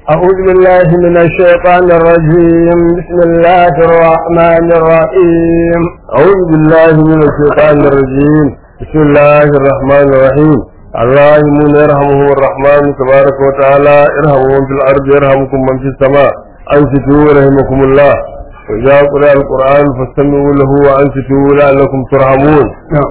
أعوذ بالله من الشيطان الرجيم بسم الله الرحمن الرحيم أعوذ بالله من الشيطان الرجيم بسم الله الرحمن الرحيم الراحمون يرحمهم الرحمن تبارك وتعالى ارحموا من في الأرض يرحمكم من في السماء أنصتوا رحمكم الله وإذا قرأ القرآن فاستمعوا له وأنصتوا لعلكم ترحمون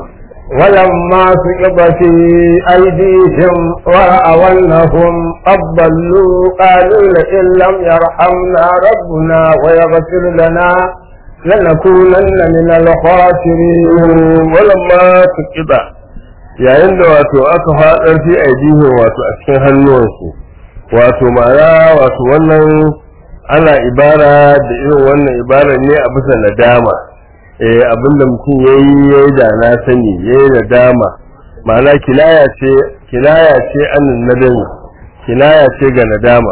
ولما سقط في أيديهم ورأوا أنهم قد ضلوا قالوا لئن لم يرحمنا ربنا ويغفر لنا لنكونن من الخاسرين ولما سقط yayin da wato aka faɗar fi aidihin wato a cikin hannuwansu wato ma'ana wato wannan ana ibara da irin wannan ibara ne a bisa nadama eh abinda mutum yayi yayi da na sani yayi nadama ma'ana kilaya ce kilaya ce annin nadami kilaya ce ga nadama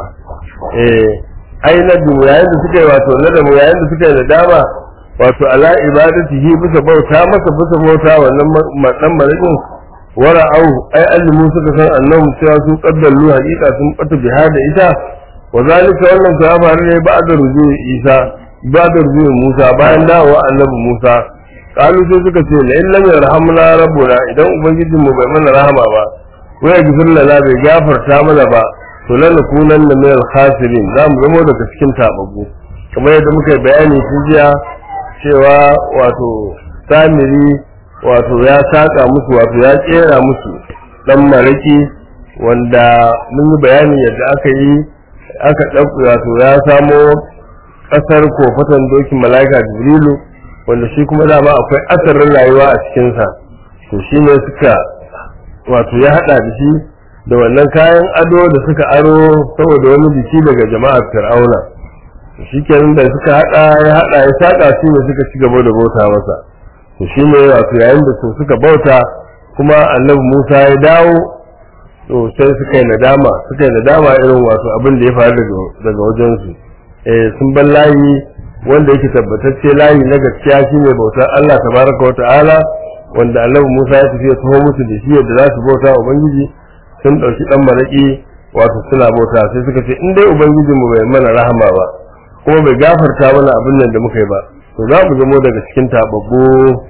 eh ai nadu yayin da suka yi wato nadamu yayin da suka yi nadama wato ala ibadatihi bisa bauta masa bisa bauta wannan dan marikin wara'au ai allimu suka san annabi cewa su qaddallu haqiqa sun bata biha da ita wa zalika wannan ta faru ne ba'da rujui Isa ba'da rujui Musa bayan dawowa annabi Musa kalu sai suka ce la illam yarhamna rabbuna idan ubangijin mu bai mana rahama ba wa yaghfir lana bai gafarta mana ba to lan nakunan min al-khasirin za mu zama daga cikin tababbu kamar yadda muka yi bayani tun jiya cewa wato samiri wato ya saka musu wato ya kera musu dan maraki wanda mun yi bayani yadda aka yi aka ɗauka wato ya samo ƙasar kofatan dokin mala'ika jibrilu wanda shi kuma dama akwai asarin rayuwa a cikinsa to shi ne suka wato ya haɗa da shi da wannan kayan ado da suka aro saboda wani biki daga jama'ar fir'auna shi kenan da suka haɗa ya haɗa ya saka shi ne suka ci gaba da bauta masa to shi ne wato yayin da su suka bauta kuma annabi musa ya dawo to sai suka yi nadama suka yi nadama irin wato abin da ya faru daga wajensu eh sun bar layi wanda yake tabbatacce layi na gaskiya shine bautar Allah tabaraka wa ta'ala wanda annabi musa ya tafi ya taho musu da shi yadda za su bauta ubangiji sun ɗauki ɗan maraƙi wato suna bauta sai suka ce in dai ubangijinmu bai mana rahama ba kuma bai gafarta mana abin nan da muka yi ba to za mu zamo daga cikin tababbu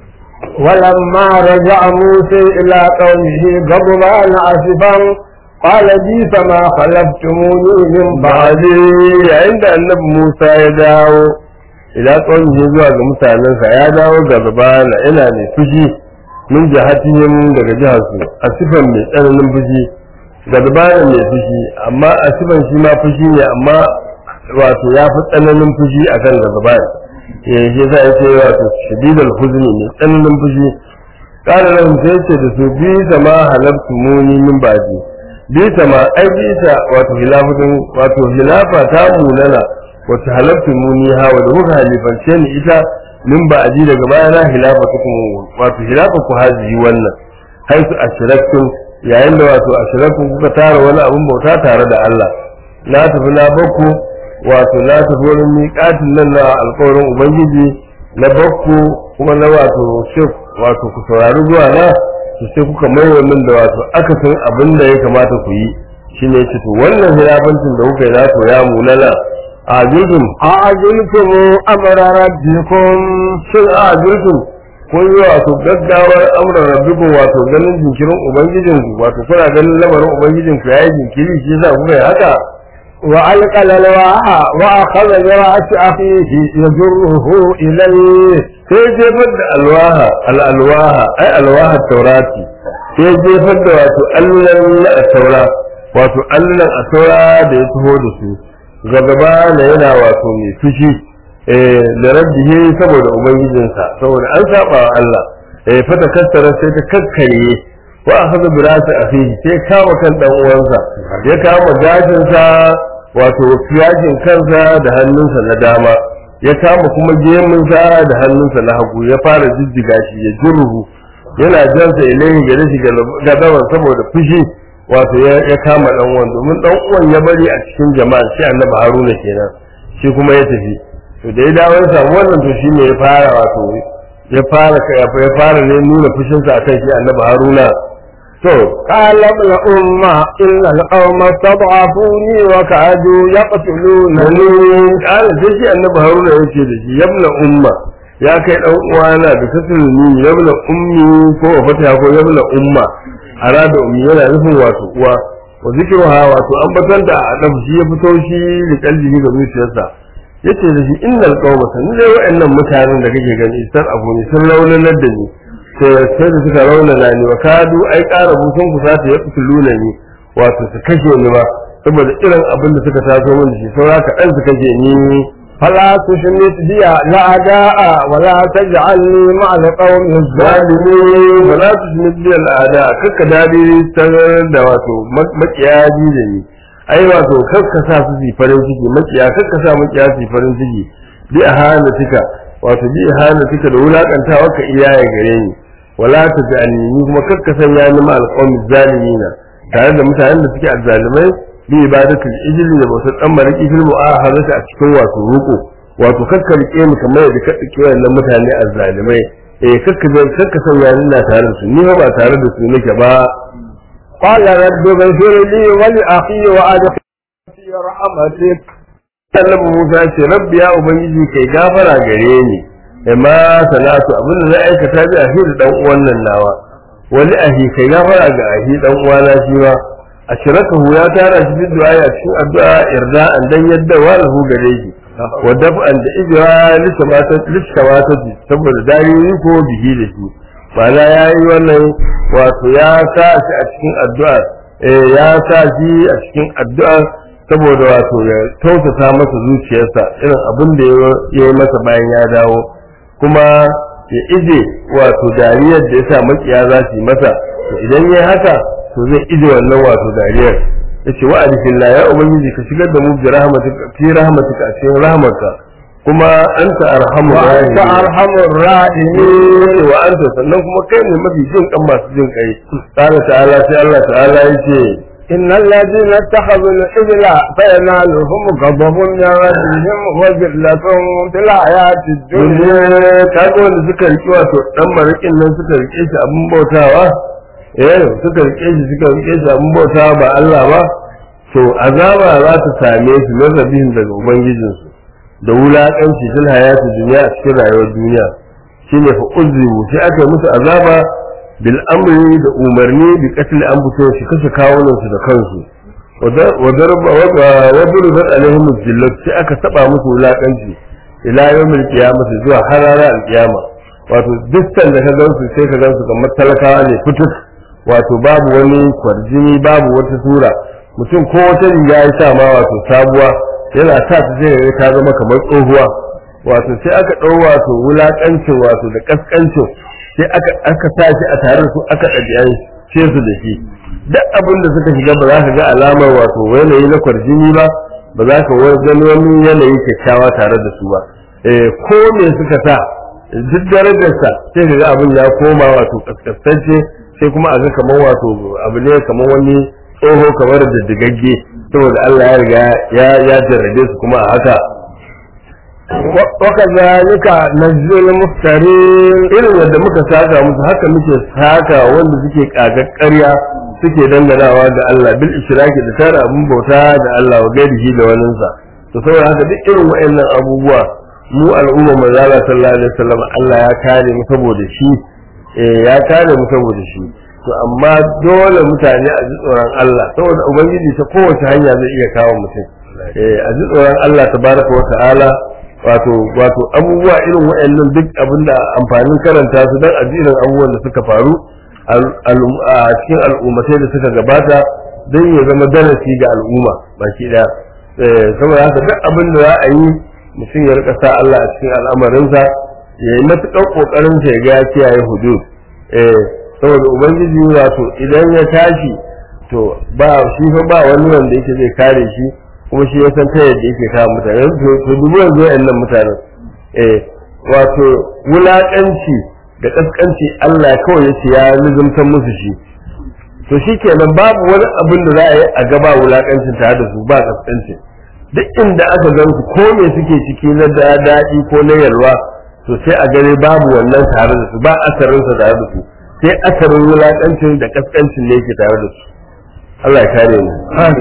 ولما رجع موسى إلى قومه غضبان آسفا قال بيس ما خلفتموني من بعدي yayin da annabi Musa ya dawo ila qaumihi zuwa ga mutanensa ya dawo ga zabana ina ne fushi min jahatihim daga jihar su asifan mai tsananin fushi ga zabana mai fushi amma asifan shi ma fushi ne amma wato ya fi tsananin fushi akan ga zabana ya shi za a ce wato shadidal huzni ne tsananin fushi kana nan sai ce da su bi sama halabtu muni min baji bi sama ai bi ta wato hilafatun wato hilafa ta munana wato halabtu muni ha wa da kuka halifance ni ita min baji daga bayana hilafatukum wato hilafa ku haji wannan haisu ashraktum yayin da wato ashraktum kuka tara wani abun bauta tare da Allah na tafi na bakku wato na tafi wurin miƙatin nan na alƙawarin ubangiji na bakku kuma na wato shek wato ku saurari zuwa na su sai kuka mai min da wato aka san abin da ya kamata ku yi shine ce to wannan hilafancin da kuka yi na to ya munana a jirgin أعجلتم أمر ربكم shin a jirgin kun yi wato gaggawar amuran rabbikun wato ganin jinkirin ubangijinku wato kuna ganin lamarin ubangijinku ya yi jinkiri shi yasa kuka yi haka وألقى الألواح وأخذ برأس أخيه يجره إليه sai jefar da alwaha al'alwaha ai alwaha taurati sai jefar da wato allan na taura wato allan a taura da ya taho da su gaba na yana wato mai fushi eh da rabbihi saboda ubangijinsa saboda an saba wa Allah eh fata kassara sai ta kakkare wa akhadha bi ra'si akhihi sai kama kan dan uwansa ya kama gashinsa wato fiyajin kansa da hannunsa na dama ya kama kuma gemunsa da hannunsa na hagu ya fara jijjiga shi ya jurhu yana jansa ilaihi gare shi gadaban saboda fushi wato ya kama dan uwan domin dan uwan ya bari a cikin jama'a shi annabi haruna kenan shi kuma ya tafi to da ya dawo ya samu wannan to shine ya fara wato ya fara ya fara ne nuna fushinsa akan shi annabi haruna to قال ابن أمة إن القوم استضعفوني وكادوا يقتلونني kala sai shi annabi haruna ya ce da shi yabna umma ya kai dan uwana da kasulni yabna ummi ko wa fata ko yabna umma arada ummi yana nufin wato uwa wa zikruha wato an batanta a dan shi ya fito shi da kalbi ga zuciyarsa yace da shi innal qauma sanin dai wa'annan mutanen da kake gani sar abu ne sun raunanar da ni sai sai da suka raunana ni wa kadu ai ƙara busun ku sata ya kusuluna ni wato su kashe ni ma saboda irin abin da suka taso min da shi saura ka ɗan su kashe ni فلا تشمت بي الأعداء ولا تجعلني مع القوم الظالمين zalimi ba za su shi biyar al'ada kakka dadi tarar da wato makiya ji da ni ai wato kakka sa su yi farin ciki makiya kakka sa makiya su yi farin ciki bi a hana tika wato bi a hana tika da wulakantawa ka iya ya gare ni wala ta ja'alni ni kuma kakka sanya ni ma alqawmi zalimina tare da mutanen da suke azzalimai bi ibadatul ijli da bautar dan mariki fil mu'ahadati a cikin wato ruko wato kakka rike ni kamar yadda ka rike wannan mutane azzalimai eh kakka zai kakka sanya ni na tare da su ni ba tare da su nake ba قال رب اغفر لي ولأخي وأدخلني في رحمتك annabi Musa ya ce rabbi ya ubangiji kai gafara gare ni amma salatu abin da na aikata bi ahi da dan uwan nan nawa wani ahi kai gafara ga ahi dan uwana shi ma ashrakahu ya tara shi bin du'a a cikin addu'a irda an dan yadda wa lahu gare shi wa daf'an da ijra lishamata lishamata saboda dariyoyi ko bihi da shi ma'ana yayi wannan wato ya sa shi a cikin addu'a eh ya sa shi a cikin addu'a saboda wato ya tausasa masa zuciyarsa irin abin da ya yi masa bayan ya dawo kuma ya ije wato dariyar da ya sa makiya za su yi masa to idan ya haka to zai ije wannan wato dariyar ya ce wa alifillah ya ubangiji ka shigar da mu bi rahmatika fi rahmatika a cikin rahmatka kuma anta arhamu وأنت أرحم الراحمين wa anta sannan kuma kai ne mafi jin kan masu jin kai qala ta'ala sai Allah ta'ala yace إن الذين اتخذوا العجل فينالهم غضب من ربهم وذلة في الحياة الدنيا duniya kaga wanda suka riki wato dan marikin nan suka rike shi abin bautawa eh suka rike shi suka rike shi abin bautawa ba Allah ba to azaba za ta same su na rabin daga ubangijinsu da wulakanci fil hayati duniya a cikin rayuwar duniya shine fa uzzimu sai aka yi musu azaba bil amri da umarni bi qatl anfusihim shi kashe kawunan su da kansu wa darba wa duribat alaihim zillat sai aka saba musu wulakanci ila yawmil qiyamah zuwa harara al-qiyama wato dukkan da ka gansu sai ka gansu kamar talakawa ne fituk wato babu wani kwarjini babu wata sura mutum ko wata riga ya sa ma wato sabuwa yana sa ta sai ta zama kamar tsohuwa wato sai aka ɗau wato wulakancin wato da kaskancin sai aka aka sa shi a tare da su aka ɗabi'an ce su da shi duk abin da suka shiga ba za ka ga alamar wato yanayi na kwarjini ba ba za ka gani wani yanayi kyakkyawa tare da su ba eh ko me suka sa duk darajarsa sai ka ga abin ya koma wato kaskantacce sai kuma a ga kamar wato abu ne kamar wani tsoho kamar da digagge saboda Allah ya riga ya ya jarrabe su kuma a haka وكذلك نجزي المفترين irin yadda muka saka musu haka muke saka wanda suke kagar ƙarya suke danganawa da Allah bil ishraki da tara abun bauta da Allah wa gairihi da waninsa to saboda haka duk irin wayannan abubuwa mu al'umma manzo Allah sallallahu alaihi wasallam Allah ya kare mu saboda shi eh ya kare mu saboda shi to amma dole mutane a ji tsoron Allah saboda ubangiji ta kowace hanya zai iya kawo mutum eh a ji tsoron Allah tabaraka wa ta'ala wato wato abubuwa irin waɗannan duk abinda amfanin karanta su dan ajirin abubuwan da suka faru a cikin al'ummatai da suka gabata don ya zama darasi ga al'umma baki daya saboda haka duk abin da za a yi mutum ya rika sa Allah a cikin al'amarinsa ya yi matuƙar ƙoƙarin sa ya ga ya kiyaye hudud saboda ubangiji wato idan ya tashi to ba shi fa ba wani wanda yake zai kare shi kuma shi ya san ta yadda yake kawo mutane to dubu yanzu nan mutanen eh wato wulaƙanci da ƙasƙanci Allah kawai ya ce ya nizumtar musu shi to shi kenan babu wani abin da za a yi a gaba wulaƙancin tare da su ba ƙasƙanci duk inda aka gan su ko me suke ciki na daɗi ko na yalwa to sai a gare babu wannan tare da su ba asarinsa tare da su sai asarin wulaƙancin da kaskancin ne ke tare da su Allah ya kare mu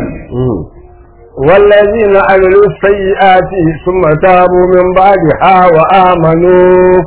والذين عملوا السيئات ثم تابوا من بعدها وآمنوا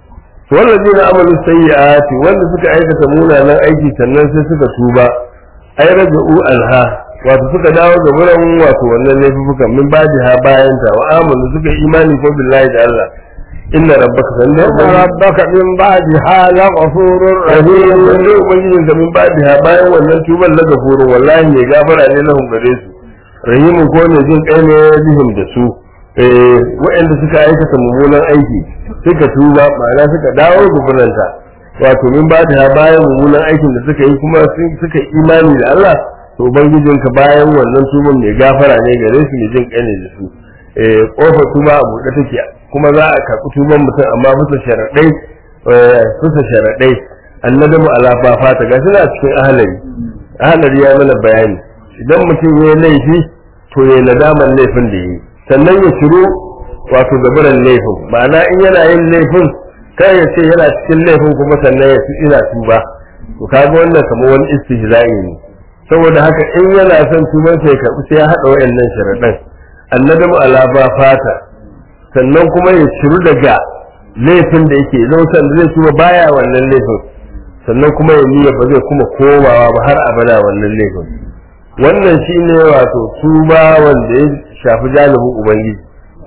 والذين عملوا السيئات wanda suka aikata munanan aiki sannan sai suka tuba ai raja'u anha wato suka dawo ga wurin wato wannan laifukan min badiha bayan ta wa amanu suka yi imani ko billahi da Allah inna rabbaka sannan إن ربك من بعدها لغفور rahim رحيم wanda ubangijin ka min badiha bayan wannan tuban na gafurun wallahi mai gafara ne lahum gare su rahimun ko ne jin kai ne bihim da su eh waɗanda suka aikata mummunan aiki suka tuba ma'ana suka dawo gubernanta wato min badiha bayan mummunan aikin da suka yi kuma sun- suka yi imani da Allah to ubangijin ka bayan wannan tuban mai gafara ne gare su mai jin kai ne da su eh kofar tuba a buɗe take kuma za a karɓi tuban mutum amma bisa sharaɗai eh, bisa sharaɗai annadamu ala ba fata gashi na cikin ahalari ahalari ya mana bayani idan mutum ya yi laifi to ya nadaman laifin da yi sannan ya shiru wato gabaran laifin ma'ana in yana yin laifin kai ya ce yana cikin laifin kuma sannan ya fi ina tuba to kaga wannan kamar wani istihza'i ne saboda haka in yana son tuban sai ya karɓi sai ya haɗa wayannan sharaɗan annadamu ala ba fata sannan kuma ya shiru daga laifin da yake zautan da zai tuba baya wannan laifin sannan kuma ya niyya ba zai kuma komawa ba har abada wannan laifin wannan shine wato tuba wanda ya shafi jalibin ubangiji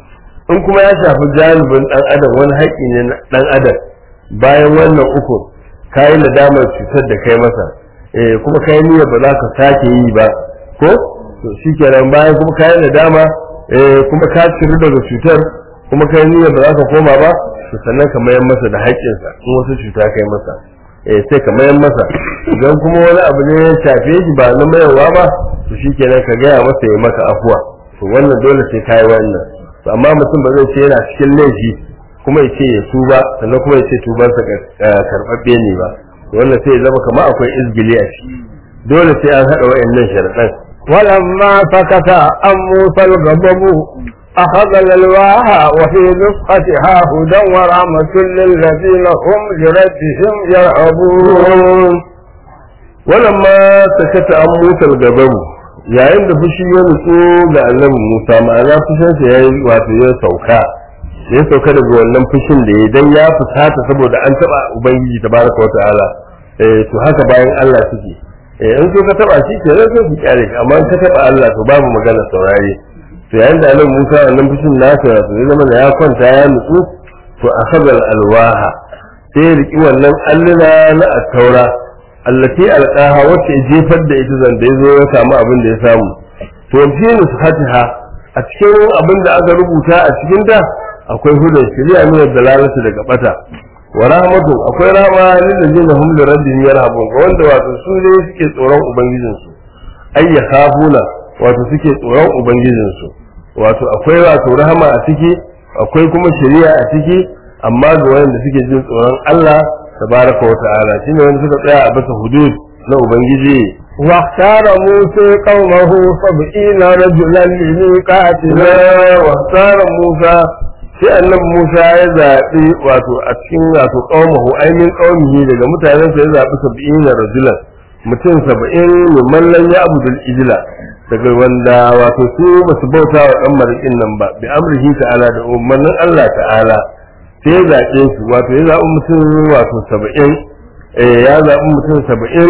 in kuma ya shafi jalibin dan adam wani haƙƙi ne na dan adam bayan wannan uku kayi nadamar cutar da kai masa eh kuma kayi niyya ba za ka sake yi ba ko to shikenan bayan kuma kayi nadama eh kuma ka ciru daga cutar kuma kai niyya ba za ka koma ba to sannan ka mayar masa da haƙƙinsa in wasu cuta kai masa eh sai ka mayar masa idan kuma wani abu ne ya shafe shi ba na mayarwa ba to shikenan ka gaya masa ya maka afuwa to wannan dole sai kai wannan to amma mutum ba zai ce yana cikin laifi kuma ya ce ya tuba sannan kuma ya ce tubansa karɓaɓɓe ne ba to wannan sai ya zama kamar akwai izgili a ciki dole sai an haɗa wa'annan sharaɗan ولما سكت عن موسى الغضب أخذ الألواح وفي نسختها هدى ورحمة للذين هم لربهم يرهبون walamma sakata an musal gabaru yayin da fushi ya nutsu ga annabi Musa ma'ana fushinsa ya yi wato ya sauka ya sauka daga wannan fushin da ya dan ya fusata saboda an taba ubangiji tabaraka wa ta'ala eh to haka bayan Allah suke eh in so ka taba shi ke sai su kyale ka amma in ka taba Allah to babu magana saurare to yayin da annabi Musa wannan fushin nasa to ya zama da ya kwanta ya nutsu to akhadha al-alwaha sai ya riki wannan alluna na at-taura allati alqaha wacce ya jefar da ita zanda ya zo ya samu abin da ya samu to fi nusfatiha a cikin abin da aka rubuta a cikin da akwai hudan shari'a ne da lalata daga bata wa rahmatu akwai rahma lil ladina hum li rabbihim yarhabun ga wanda wato su ne suke tsoron ubangijin su ay yakhafuna wato suke tsoron ubangijin su wato akwai wato rahama a ciki akwai kuma shari'a a ciki amma ga wanda suke jin tsoron Allah tabaraka wa ta'ala shine wanda suka tsaya a bisa hudud na ubangiji واختار موسى قومه سبعين رجلا لميقاتنا wa tsara Musa sai annabi Musa ya zaɓi wato a cikin wato qaumahu ainin qaumihi daga mutanen sa ya zaɓi sab'in rajulan mutum saba'in mimman lan ya'budul ijla daga wanda wato su basu bauta wa dan marikin nan ba bi amrihi ta'ala da umarnin Allah ta'ala sai ya zaɓe su wato ya zaɓi mutum wato saba'in eh ya zaɓi mutum saba'in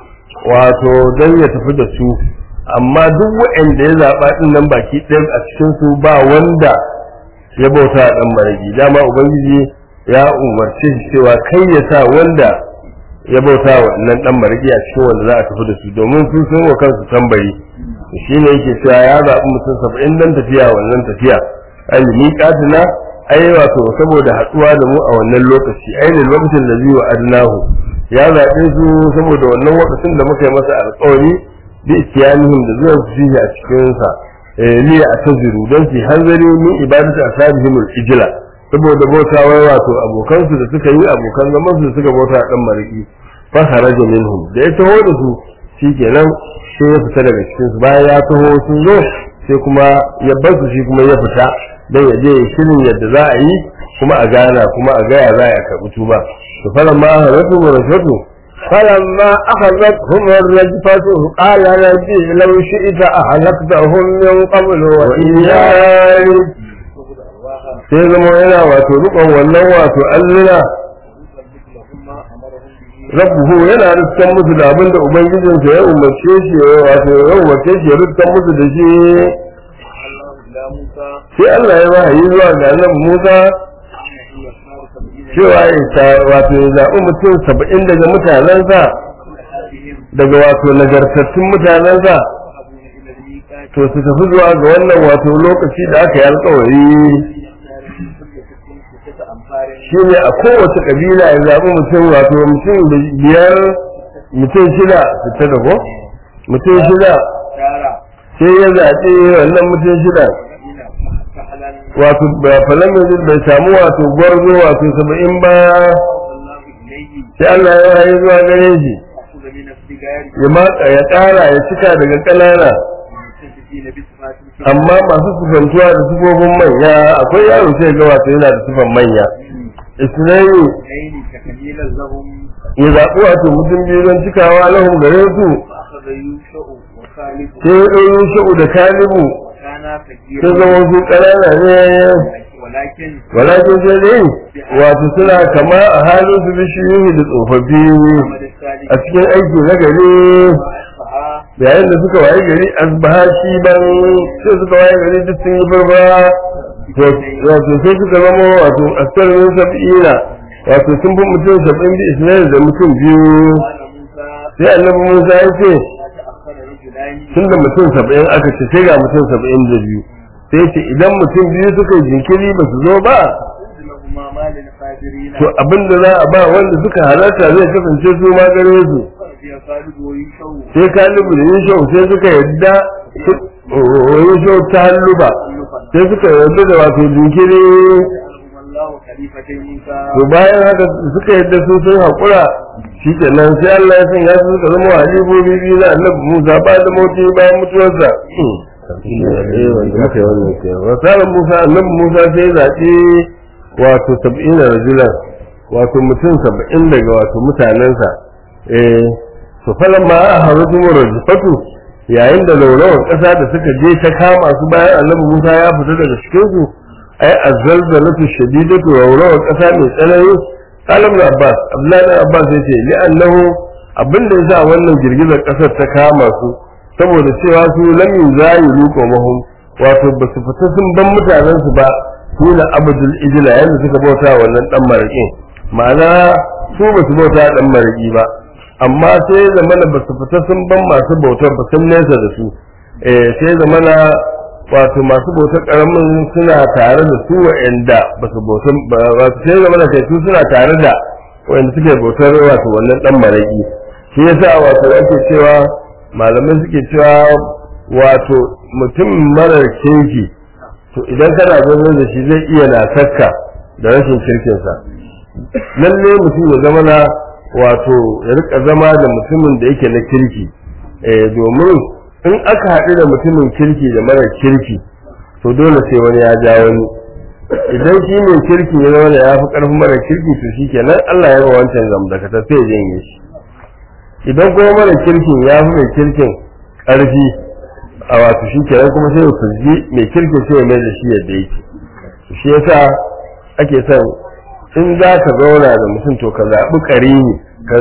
wato don ya tafi da su amma duk waɗanda ya zaɓa ɗin nan baki ɗaya a cikin su ba wanda ya bauta ɗan marigi dama ubangiji ya umarce shi cewa kai ya sa wanda ya bauta wa nan ɗan marigi a cikin wanda za a tafi da su domin su sun wa kansu tambayi shi ne yake cewa ya zaɓi mutum saba'in don tafiya wannan tafiya alimi katina ai wato saboda haɗuwa da mu a wannan lokaci ai da lokacin da zai wa adnahu ya zaɓe su saboda wannan lokacin da muka yi masa alƙawari bi ikiyanihim da zuwa su fiye a cikinsa li a taziru don su hanzari min ibadatu ashabihim al-ijla saboda bautawa wato abokansu da suka yi abokan zaman su da suka bauta a dan mariki fa kharaja minhum da ya taho da su shikenan sai ya fita daga cikin su bayan ya taho sun zo sai kuma ya bar su shi kuma ya fita dan ya je ya shirin yadda za a yi kuma a gana kuma a gaya za a karɓi tuba to fara ma haratu wa rashatu فلما أخذتهم الرجفة قال ربي لو شئت أهلكتهم من قبل وإياي sai zama yana wato rukon wannan wato alluna rabbuhu yana rikkan musu da abinda ubangijinsa ya umarce shi ya wato ya umarce shi ya rikkan musu da shi sai Allah ya wahayi zuwa ga annabi Musa cewa ya ta- wato ya zaɓi mutum saba'in daga mutanensa daga wato nagartattun mutanensa to su tafi zuwa ga wannan wato lokaci da aka yi alkawari shi ne a kowace kabila ya zaɓi mutum wato mutum biyar mutum shida su ta gabo mutum shida sai ya zaɓi wannan mutum shida wato ba falamin bai samu wato gwarzo wato saba'in ba sai Allah ya yi zuwa gare shi ya matsa ya ƙara ya cika daga ƙanana amma masu sufantuwa da sufofin manya akwai yaro sai ga wato yana da sufan manya isnani ya zaɓi wato mutum biyu don cikawa lahum gare su sai ya ɗauyi sha'u da kalibu sai zama su ƙanana ne walakin sai dai wato suna kama a halin su bishiyoyi da tsofaffi a cikin aiki na gari yayin da suka waye gari asbaha shi ban sai suka waye gari duk sun yi barbara wato sai suka zama wato asarin sab'ina wato sun fi mutum sab'in bi isna'il da mutum biyu sai annabi musa ya ce tun da mutum saba'in aka ce sai ga mutum saba'in da biyu sai ce idan mutum biyu suka yi jinkiri ba su zo ba to abin da za a ba wanda suka halarta zai kasance su ma gare su sai kalibu da yishau sai suka yadda yishau ta halluba sai suka yadda da wato jinkiri to bayan haka suka yadda su sun haƙura shi kenan sai Allah ya sanya su suka zama halibobi biyu na annabi Musa ba da moti bayan mutuwarsa wasarar Musa annabi Musa sai zaɓi wato sab'in rajulan wato mutum saba'in daga wato mutanensa eh to falan ma a haru kuma rajifatu yayin da laurawar ƙasa da suka je ta kama su bayan annabi Musa ya fita daga cikin su ai azzalzalatu shadidatu laurawar ƙasa mai tsanani qalam abbas abdullahi ibn abbas yace li annahu abinda yasa wannan girgizar ƙasar ta kama su saboda cewa su lam yuzayilu qawmahum wato ba su fita sun ban mutanen su ba su na abdul ijla yanda suka bauta wannan dan maraƙin ma'ana su ba su bauta dan maraƙi ba amma sai zamana ba su fita sun ban masu bautar ba sun nesa da su eh sai zamana wato masu bautar karamin suna tare da su wa'anda ba su bautar ba su sai zamana kai su suna tare da wa'anda suke bautar wato wannan dan maraki shi yasa wato ake cewa malamai suke cewa wato mutum marar kirki to idan kana zaune da shi zai iya na sakka da rashin kirkinsa lalle mutum ya zama na wato ya rika zama da mutumin da yake na kirki eh domin in aka haɗu da mutumin kirki da mara kirki to dole sai wani ya ja wani idan shi mai kirki ya zama da ya fi ƙarfin mara kirki to shi kenan Allah ya ba wancan zamdakata sai ya janye shi idan kuma mara kirkin ya fi mai kirkin ƙarfi a wato shi kenan kuma sai ya fuzgi mai kirkin sai ya mai da shi yadda yake shi yasa ake son in za ka zauna da mutum to ka zaɓi ƙarini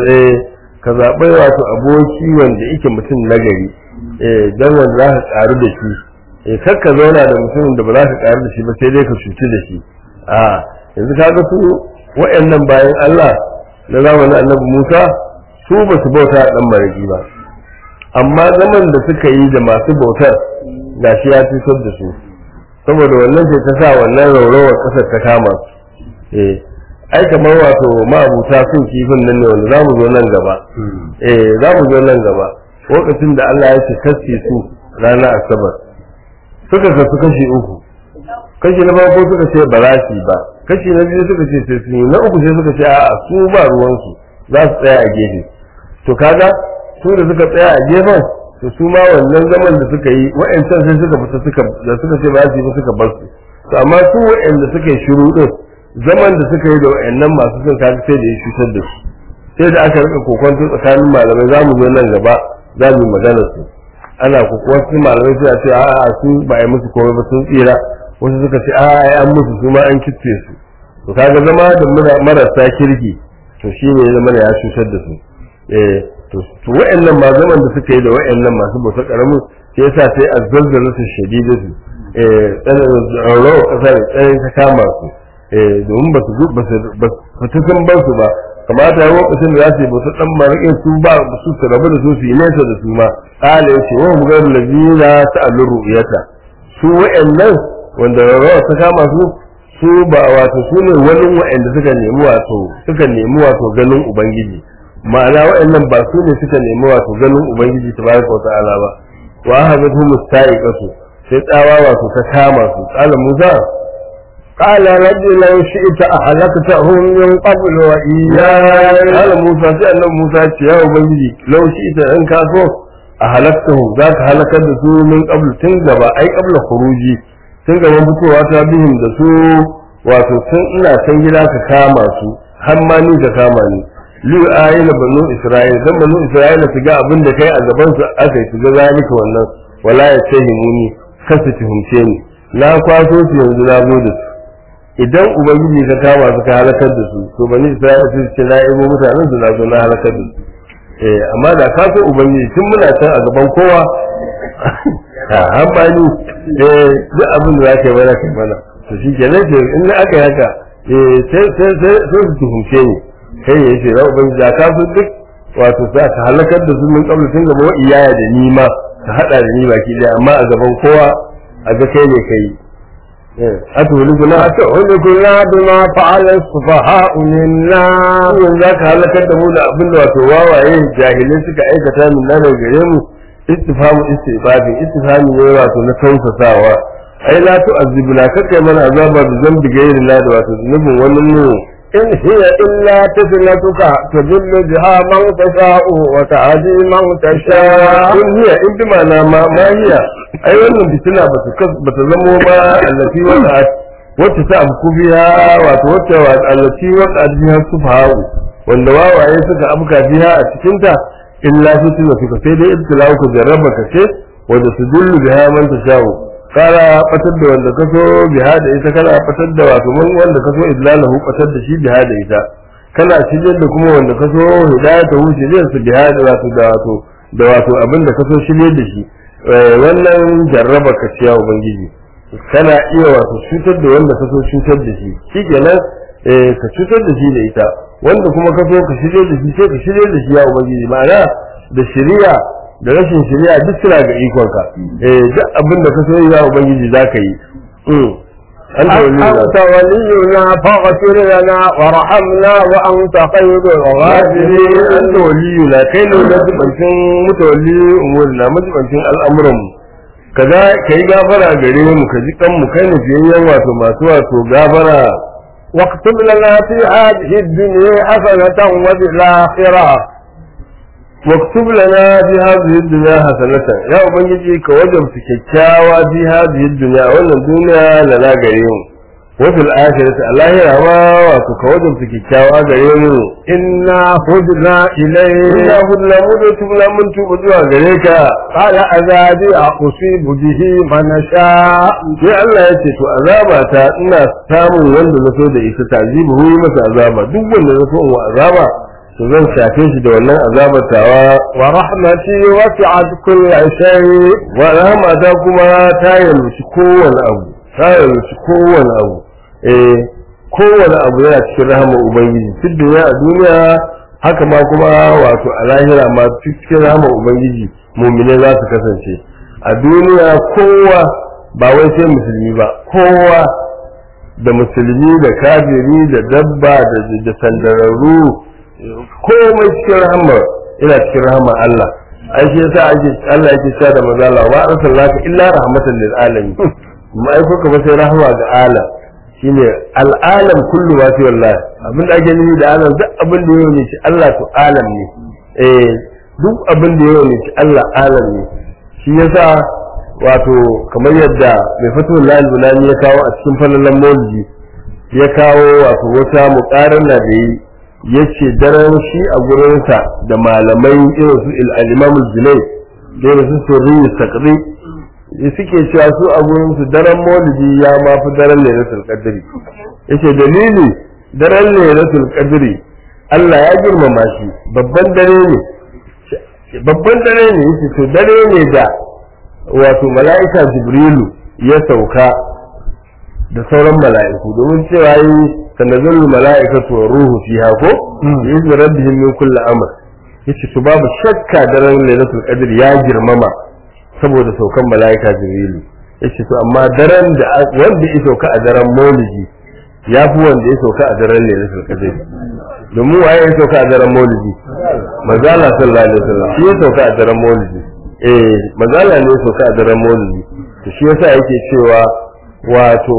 ka zaɓi wato aboki wanda yake mutum nagari don wanda za ka ƙaru da shi kar ka zauna da mutumin da ba za ka ƙaru da shi ba sai dai ka cuci da shi a yanzu ka ga su wa'annan bayan Allah na zamanin annabi Musa su ba su bauta ɗan marigi ba amma zaman da suka yi da masu bautar gashi ya cutar da su saboda wannan ce ta sa wannan raurawar ƙasar ta kama su eh ai kamar wato ma'abuta sun kifin nan ne wanda za mu zo nan gaba eh za mu zo nan gaba lokacin da Allah ya ce kasce su rana asabar suka kasu kashi uku kashi na farko suka ce ba za su ba kashi na biyu suka ce sai sun yi na uku sai suka ce a'a su ba ruwansu za su tsaya a gefe to kaga su da suka tsaya a gefen to su ma wannan zaman da suka yi wa'ancan sai suka fita suka da suka ce ba su yi ba suka bar su to amma su wa'anda suka yi shiru din zaman da suka yi da wa'annan masu son kaga sai da ya cutar da su sai da aka rika kokonto tsakanin malamai za mu zo nan gaba za mu yi magana su ana kokonto malamai suna ce a'a su ba a yi musu komai ba sun tsira wasu suka ce a'a ai an musu su ma an kitse su to kaga zama da mara- marasa kirki to shine ya zama ya cutar da su eh to to wa'annan ma zaman da suka yi da wa'annan masu bauta karamin sai yasa sai azzalzala su shadidatu eh tsanin rawa kasa da tsanin ta kama su eh domin ba su ba su ba su sun ba su ba kamata ya lokacin da za su yi bauta dan marikin su ba su su rabu da su su yi nesa da su ma kala yace wa mu garu lazina ta'allu ru'yata su wa'annan wanda rawa ta kama su su ba wato su ne wani wa'anda suka nemi wato suka nemi wato ganin ubangiji ma'ana wa'annan ba su ne suka nemi wato ganin ubangiji tabaraka wa ta'ala ba wa hadathu musta'iqatu sai tsawa wato ta kama su qala musa قال رب لو شئت أهلكتهم من قبل وإياي qala musa sai annabi musa ce ya ubangiji law shi ita in ka so a halaktahu zaka halakar da su min qabl tun gaba ai qabla khuruji tun gaban fitowa ta bihim da su wato tun ina can gida ka kama su har ma ni ka kama ni li ayina banu isra'ila dan banu isra'ila su ga abin da kai a gaban su aka yi su ga zalika wannan wala ya tahimuni kasu tuhumce ni na kwaso su yanzu na zo da su idan ubangiji ka kama su ka halakar da su to bani isra'ila su ce na ibo mutanen su na zo na halakar da su eh amma da ka so ubangiji tun muna can a gaban kowa an bani eh duk abin da zaka yi mana kai mana to shi ke nan in na aka yi haka eh sai sai sai sai su tuhumce ni kai ya ce ra ubangiji da ka so duk wato sa ka halakar da su min kabla tun gaba wa iyaya da ni ma ka hada da ni baki daya amma a gaban kowa a ga kai ne kai eh atuhulikuna أتهلكنا بما فعل السفهاء منا yanzu za ka halakar da mu da abin da wato wawaye jahilai suka aikata min na daga gare mu istifamu istibabin istifami ne wato na tausasawa ai la tu'azzibuna kakai mana azaba bi zambi gairi la da wato zunubin wani mu إن هي إلا فتنتك تضل بها من تشاء وتهدي من تشاء in hiya in bi ma'ana ma ma hiya ai wannan fitina ba ta ba ta zamo ba allati waqa'at wacce ta amku biya wato wacce wa allati waqa'at biha sufahu wanda wawaye suka amka biya a cikin ta illa fitina suka sai dai ibtilau ku jarraba ka ce wanda su dullu biha man tasha'u kara fatar da wanda ka so biha da ita kana fatar da wato mun wanda ka so idlalahu fatar da shi biha da ita kana shigar da kuma wanda ka so hidayata hu shigar su biha da wato da wato da wato abin da ka so shirye da shi Eh, wannan jarraba ka ciya ubangiji kana iya wato cutar da wanda ka so cutar da shi shikenan eh ka cutar da shi da ita wanda kuma ka so ka shirye da shi sai ka shirye da shi ya ubangiji ma'ana da shari'a da rashin shari'a duk suna ga ikonka eh duk abin da ka so ya ubangiji za ka yi Mm. Anta waliyuna. أنت ولينا فاغفر لنا وارحمنا وأنت خير Wajiri الغافرين an da waliyu na kai ne na jibancin mutawalli umuri na majibancin al'amuran mu kaza ka yi gafara gare mu ka ji kanmu kai ne fiyayyen wato masu wato gafara واكتب لنا في هذه الدنيا حسنة وفي الآخرة واكتب لنا في هذه الدنيا حسنة يا ubangiji ka wajabta kyakkyawa fi hadhihi dunya wannan duniya lana gare mu wa fil akhirati allahira ma wato ka wajabta kyakkyawa gare mu إنا هدنا inna إليه hudna mu da tubna mun tuba zuwa gare ka قال عذابي أصيب به من شاء sai Allah ya ce to azaba ta ina samun wanda na so da ita tazibu hu masa azaba duk wanda na so in wa azaba to zan shafe shi da wannan azabar tawa ورحمتي وسعت كل شيء wa rahmata kuma ta yalwaci kowane abu ta yalwaci kowane abu eh kowane abu yana cikin rahama ubangiji duk duniya a duniya haka ma kuma wato a lahira ma cikin rahama ubangiji mumine za su kasance a duniya kowa ba wai sai musulmi ba kowa da musulmi da kafiri da dabba da da sandararru komai cikin rahama ina cikin rahama Allah ai shi yasa ake Allah yake cewa da manzo Allah wa arsalnaka illa rahmatan lil alamin mu aiko ka ba sai rahama ga alam shine al'alam kullu ma fi wallahi abin da ake nufi da alam duk abin da yau ne shi Allah to alam ne eh duk abin da yau ne shi Allah alam ne shi yasa wato kamar yadda mai fatul lal bulani ya kawo a cikin falalan maulidi ya kawo wato wata muqarana da yi yace daren shi a gurinsa da malamai irin su al-imam al-zulay da irin su sirri taqri suke cewa su a gurin su daren maulidi ya ma fi daren lailatul qadri yace dalili daren lailatul qadri Allah ya girmama shi babban dare ne babban dare ne yace to dare ne da wato mala'ika jibrilu ya sauka da sauran mala'iku domin cewa yi tanazzalu mala'ikatu wa ruhu fiha ko yanzu rabbihim min kulli amr yace to babu shakka daren lailatul qadr ya girmama saboda saukan mala'ika jibrilu yace to amma daren da wanda ya sauka a daren maulidi ya fi wanda ya sauka a daren lailatul qadr domin waye ya sauka a daren maulidi manzala sallallahu alaihi wasallam shi ya sauka a daren maulidi eh manzala ne ya sauka a daren maulidi to shi yasa yake cewa wato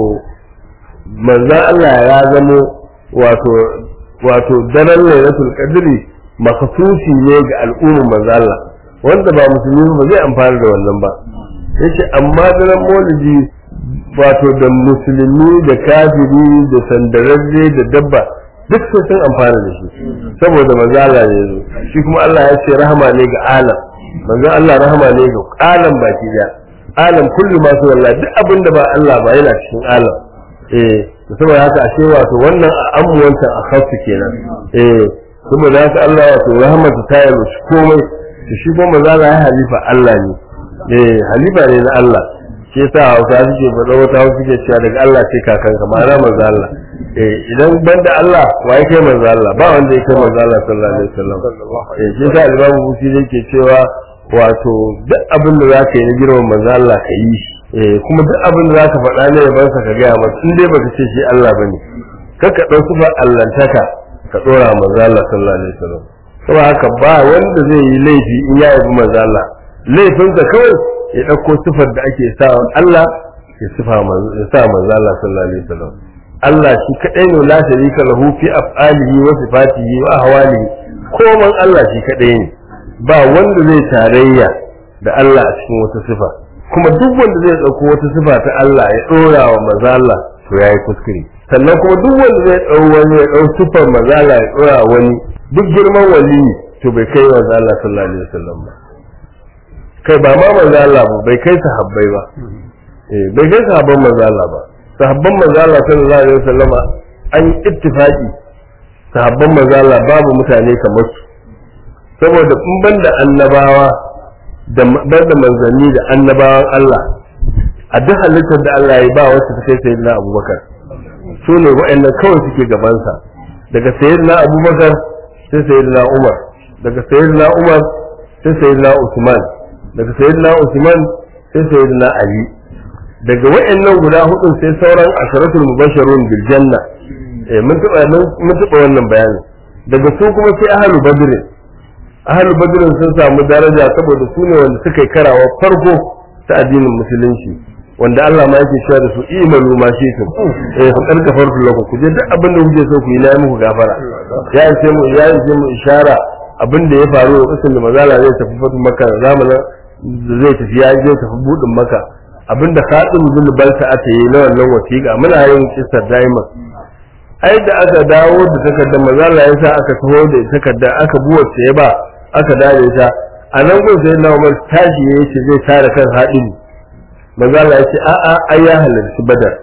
manzan Allah ya zamo wato wato daren lailatul qadri makasusi ne ga al'ummar manzan Allah wanda ba musulmi ba zai amfana da wannan ba yace amma daren maulidi wato da musulmi da kafiri da sandararre da dabba duk sai sun amfana da shi saboda manzan Allah ne zo shi kuma Allah ya ce rahama ne ga alam manzan Allah rahama ne ga alam baki daya alam kullu ma su wallahi duk abin da ba Allah ba yana cikin alam eh saboda haka ashe wato wannan a amuwanta a khassu kenan eh saboda haka Allah wato rahmatu ta yi shi komai to shi kuma maza ya halifa Allah ne eh halifa ne na Allah shi yasa Hausa suke faɗa wata Hausa suke cewa daga Allah sai kakanka ma'ana manzo Allah eh idan banda Allah waye kai manzo Allah ba wanda ya kai manzo Allah sallallahu alaihi wasallam eh shi yasa Imam Bukhari yake cewa wato duk abin da zaka yi na girman manzo Allah ka yi shi eh kuma duk abin da zaka faɗa ne yaban sa ka gaya masa in dai baka ce shi Allah bane kaka dau su ba allantaka ka dora manzo Allah sallallahu alaihi wasallam saboda haka ba wanda zai yi laifi in ya yabi manzo Allah laifinsa kawai ya dauko sifar da ake sa Allah ya sifa manzo ya sa manzo Allah sallallahu alaihi wasallam Allah shi kadai ne la sharika lahu fi af'alihi wa sifatihi wa ahwalihi koman Allah shi kadai ne ba wanda zai tarayya da Allah a cikin wata sifa kuma duk wanda zai ɗauko wata sifa ta Allah ya ɗora wa maza Allah to yayi kuskure sannan kuma duk wanda zai ɗau wani ya ɗau sifar maza Allah ya ɗora wani duk girman wali to bai kai maza Allah sallallahu alaihi wasallam ba kai ba ma maza Allah ba bai kai sahabbai ba eh bai kai sahabban maza Allah ba sahabban maza Allah sallallahu alaihi wasallam an ittifaqi sahabban maza Allah babu mutane kamar su saboda in banda annabawa da banda manzanni da annabawan Allah a duk halittar da Allah ya ba wacce ta kai sayyidina Abubakar su ne waɗannan kawai suke gabansa daga sayyidina Abubakar sai sayyidina Umar daga sayyidina Umar sai sayyidina Usman daga sayyidina Usman sai sayyidina Ali daga waɗannan guda hudu sai sauran asharatul mubashirun bil janna eh mun taba mun taba wannan bayani daga su kuma sai ahlul badr ahlul badr sun samu daraja saboda su ne wanda suka yi karawa farko ta addinin musulunci wanda Allah ma yake cewa da su imanu ma shi su eh fa karka farko lakum ku je duk abin da kuke so ku yi na muku gafara ya ce mu ya ce mu ishara abin da ya faru a kasan da mazala zai tafi fatu makka zamanin da zai tafi ya je tafi budin makka abinda khadim bin balta aka yi na wannan wasiƙa muna yin kisar daima ai da aka dawo da takardar mazala ya sa aka taho da takarda aka buwa ya ba aka dare ta a nan gun sai na umar tashi ya ce zai tare kan haɗin mazala ya ce a'a ai ya halarci badar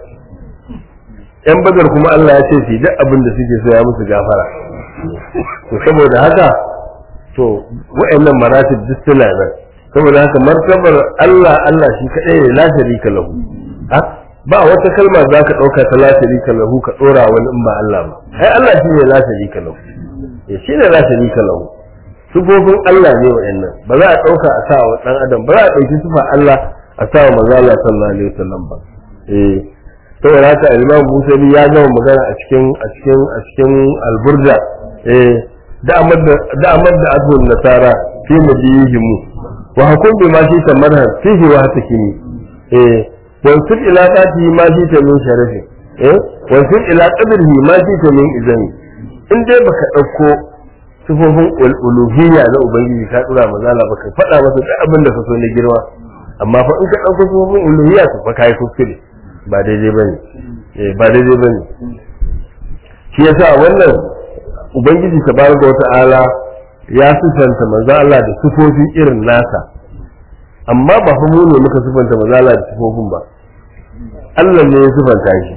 yan badar kuma Allah ya ce su duk abin da suke so ya musu gafara to saboda haka to wa'annan maratib duk suna nan saboda haka martabar Allah Allah shi kadai ne la sharika lahu ba wata kalma za ka ɗauka ta la sharika lahu ka ɗora wani in ba Allah ba ai Allah shi ne la sharika lahu shi ne la sharika lahu sufofin Allah ne wa'annan ba za a ɗauka a sa wa ɗan adam ba za a ɗauki sufa Allah a sa wa maza Allah sallallahu alaihi wasallam ba eh saboda haka Imam Musali ya gama magana a cikin a cikin a cikin alburda eh da amad da amad da adhun nasara fi madihim wa hukum bi ma shi tamarha fihi wa hatakini eh wa sir ila qati ma shi ta min sharafi eh wa sir ila qadrihi ma shi ta min izani in dai baka dauko sifofin uluhiyya na ubangiji ka dura mazala baka faɗa masa duk abin da ka so na girma amma fa in ka ɗauko sifofin uluhiyya to fa kai kuskure ba daidai bane eh ba daidai bane shi yasa wannan ubangiji tabaraka wa ta'ala ya sifanta manzo Allah da sifofi irin nasa amma ba fa mu ne muka sifanta manzo Allah da sifofin ba Allah ne ya sifanta shi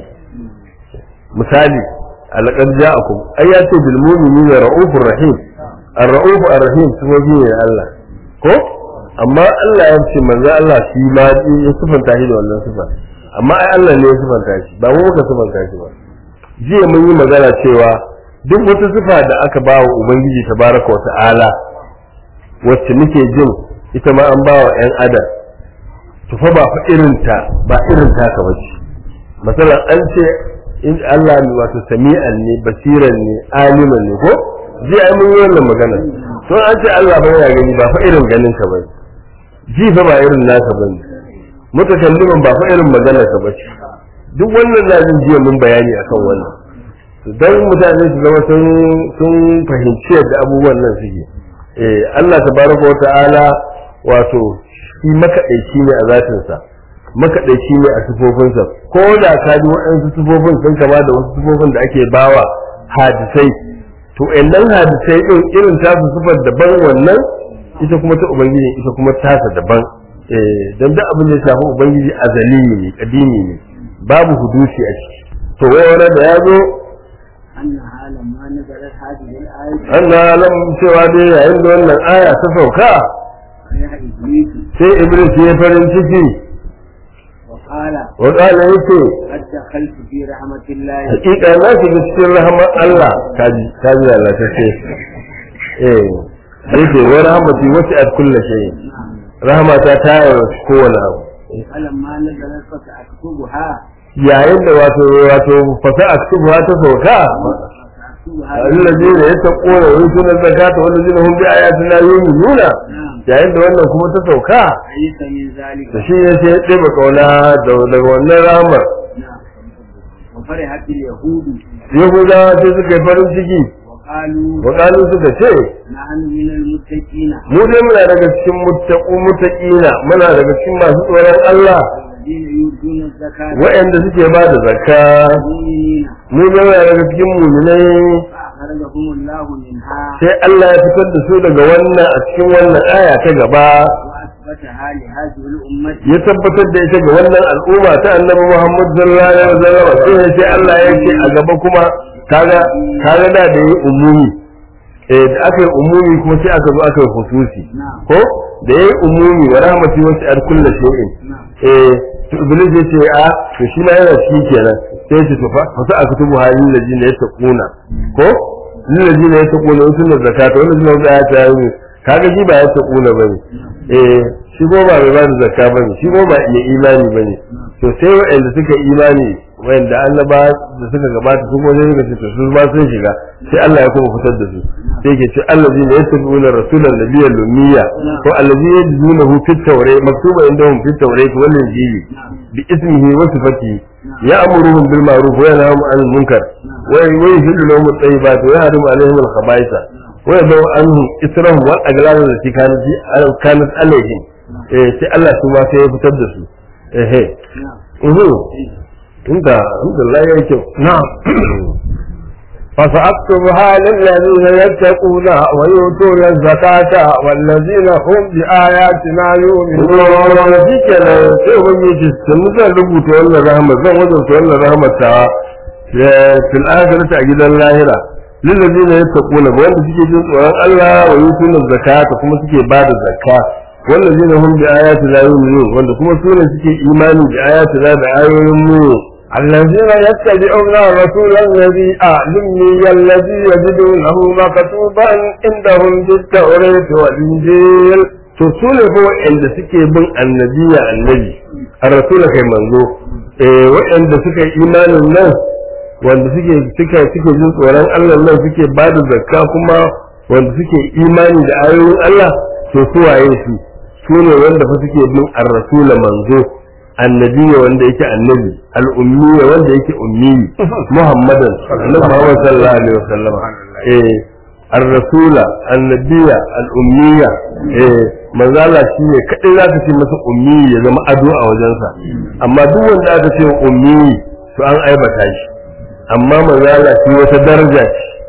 misali alaqad ja'akum ai ya ce bil mu'minina ra'ufur rahim ar-ra'uf ar-rahim sifofi ne Allah ko amma Allah ya ce manzo Allah shi ma ya sifanta shi da wannan sifa amma ai Allah ne ya sifanta shi ba mu muka sifanta shi ba jiya mun yi magana cewa duk wata sifa da aka ba wa ubangiji tabaraka wa ta'ala wacce muke jin ita ma an ba wa 'yan adam to fa ba fa irin ta ba irin ta ka bace masalan an ce in Allah ne wato sami'an ne basiran ne aliman ne ko ji ai mun yi wannan magana to an ce Allah ba ya gani ba fa irin ganin ka bane ji fa ba irin naka bane mutakalliman ba fa irin maganar ka bace duk wannan na jin jiya mun bayani akan wannan dan mutane su zama sun sun fahimci yadda abubuwan nan suke eh Allah tabaraka wa ta'ala wato shi makaɗaici ne a zatinsa makaɗaici ne a sifofinsa ko da ka ji waɗansu sifofin sun kama da wasu sifofin da ake bawa hadisai to ɗan hadisai ɗin irin tasu sifar daban wannan ita kuma ta ubangiji ita kuma tasa daban eh dan duk abin da ya shafi ubangiji azali ne kadimi ne babu hudusi a ciki to wani da ya zo أنها لما نزلت هذه الآية Allah lam cewa dai yayin da wannan aya ta sauka فرح إبليس sai Iblis ya farin ciki وقال wa qala yace قد دخلت في رحمة الله hakika na shiga cikin rahmar Allah kaji kaji Allah ta ce eh yake wa rahmati wasi'at kulli shay rahmata ta yi kowane abu فلما نزلت فسأكتبها yayin da wato wato fasa aktubu ta sauka فسأكتبها الذين يتقون ويؤتون الزكاة والذين هم بآياتنا يؤمنون نعم yayin da wannan kuma ta sauka ليس من ذلك da shi ya ce ɗeba kauna daga wannan ramar نعم وفرحت اليهود yahudawa sai suka yi farin ciki وقالوا wakalu suka ce نحن من المتقين mu dai muna daga cikin muttaqu muttaqina muna daga cikin masu tsoron Allah الذين يؤتون الزكاة waɗanda suke ba da zakka المؤمنين mu dai muna daga cikin mu'minai فأخرجهم الله منها sai Allah ya fitar da su daga wannan a cikin wannan aya ta gaba وأثبتها لهذه الأمة ya tabbatar da ita ga wannan al'umma ta annabi Muhammad sallallahu alaihi wasallam sai sai Allah ya ce a gaba kuma kaga kaga da da yi umumi eh da aka yi umumi kuma sai aka zo aka yi hususi نعم ko da yayi umumi wa rahmati wasi ar kulli shay'in نعم eh to iblis ya ce a to shi ma yana shi kenan sai ya ce to fa fa sa aka tubu halin ladina yattaquna ko lil ladina yattaquna usul zakata wannan suna da ya ta yi kaga shi ba yattaquna bane eh shi ko ba mai ba da zakka bane shi ko ba mai imani bane to sai waɗanda suka imani waɗanda annaba da suka gabata su kuma sai suka ce to su ma sun shiga sai Allah ya kuma fitar da su sai ke ce allazina yattabi'una rasulan nabiyyal lumiyya ko allazina yajidunahu fit tawrat maktuba indahum fit tawrat wal injili bi ismihi wa sifatihi ya'muruhum bil ma'ruf wa yanhahum 'anil munkar wa yuhillu lahum at-tayyibat wa yahrimu 'alayhim al-khaba'itha wa yadau anhum israhum wal aghlal allati kanat kanat alayhim eh sai Allah su ma sai ya fitar da su eh eh نعم uhu inda alhamdulillah yayi kyau na'am فسأكتبها للذين يتقون ويؤتون الزكاة والذين هم بآياتنا يؤمنون shi kenan sai ubangiji sun zan rubuta wannan rahama zan wajenta wannan rahama ta fil akhirati a gidan lahira lil ladina yattaquna ba wanda suke jin tsoron Allah wa yutuna zakata kuma suke bada zakka wallazina hum bi ayati la yu'minun wanda kuma su ne suke imani bi ayati la da ayoyin mu الذين يتبعون الرسول الذي الأمي الذي يجدونه مكتوبا عندهم في التوراة والإنجيل to su ne fa waɗanda suke bin annabiya annabi a rasula kai manzo eh waɗanda suka yi imanin nan wanda suke suka suke jin tsoron Allah nan suke ba da zakka kuma wanda suke imani da ayoyin Allah to su waye su su ne wanda fa suke bin ar-rasula manzo annabiya wanda yake annabi al-ummiya wanda yake ummi muhammadan annabi muhammad sallallahu alaihi wasallam eh الرسول النبي الأمية eh manzo Allah shi ne kadai zaka ce masa ummi ya zama ado a wajensa amma duk wanda aka ce ummi to an aibata shi amma manzo Allah shi wata daraja ce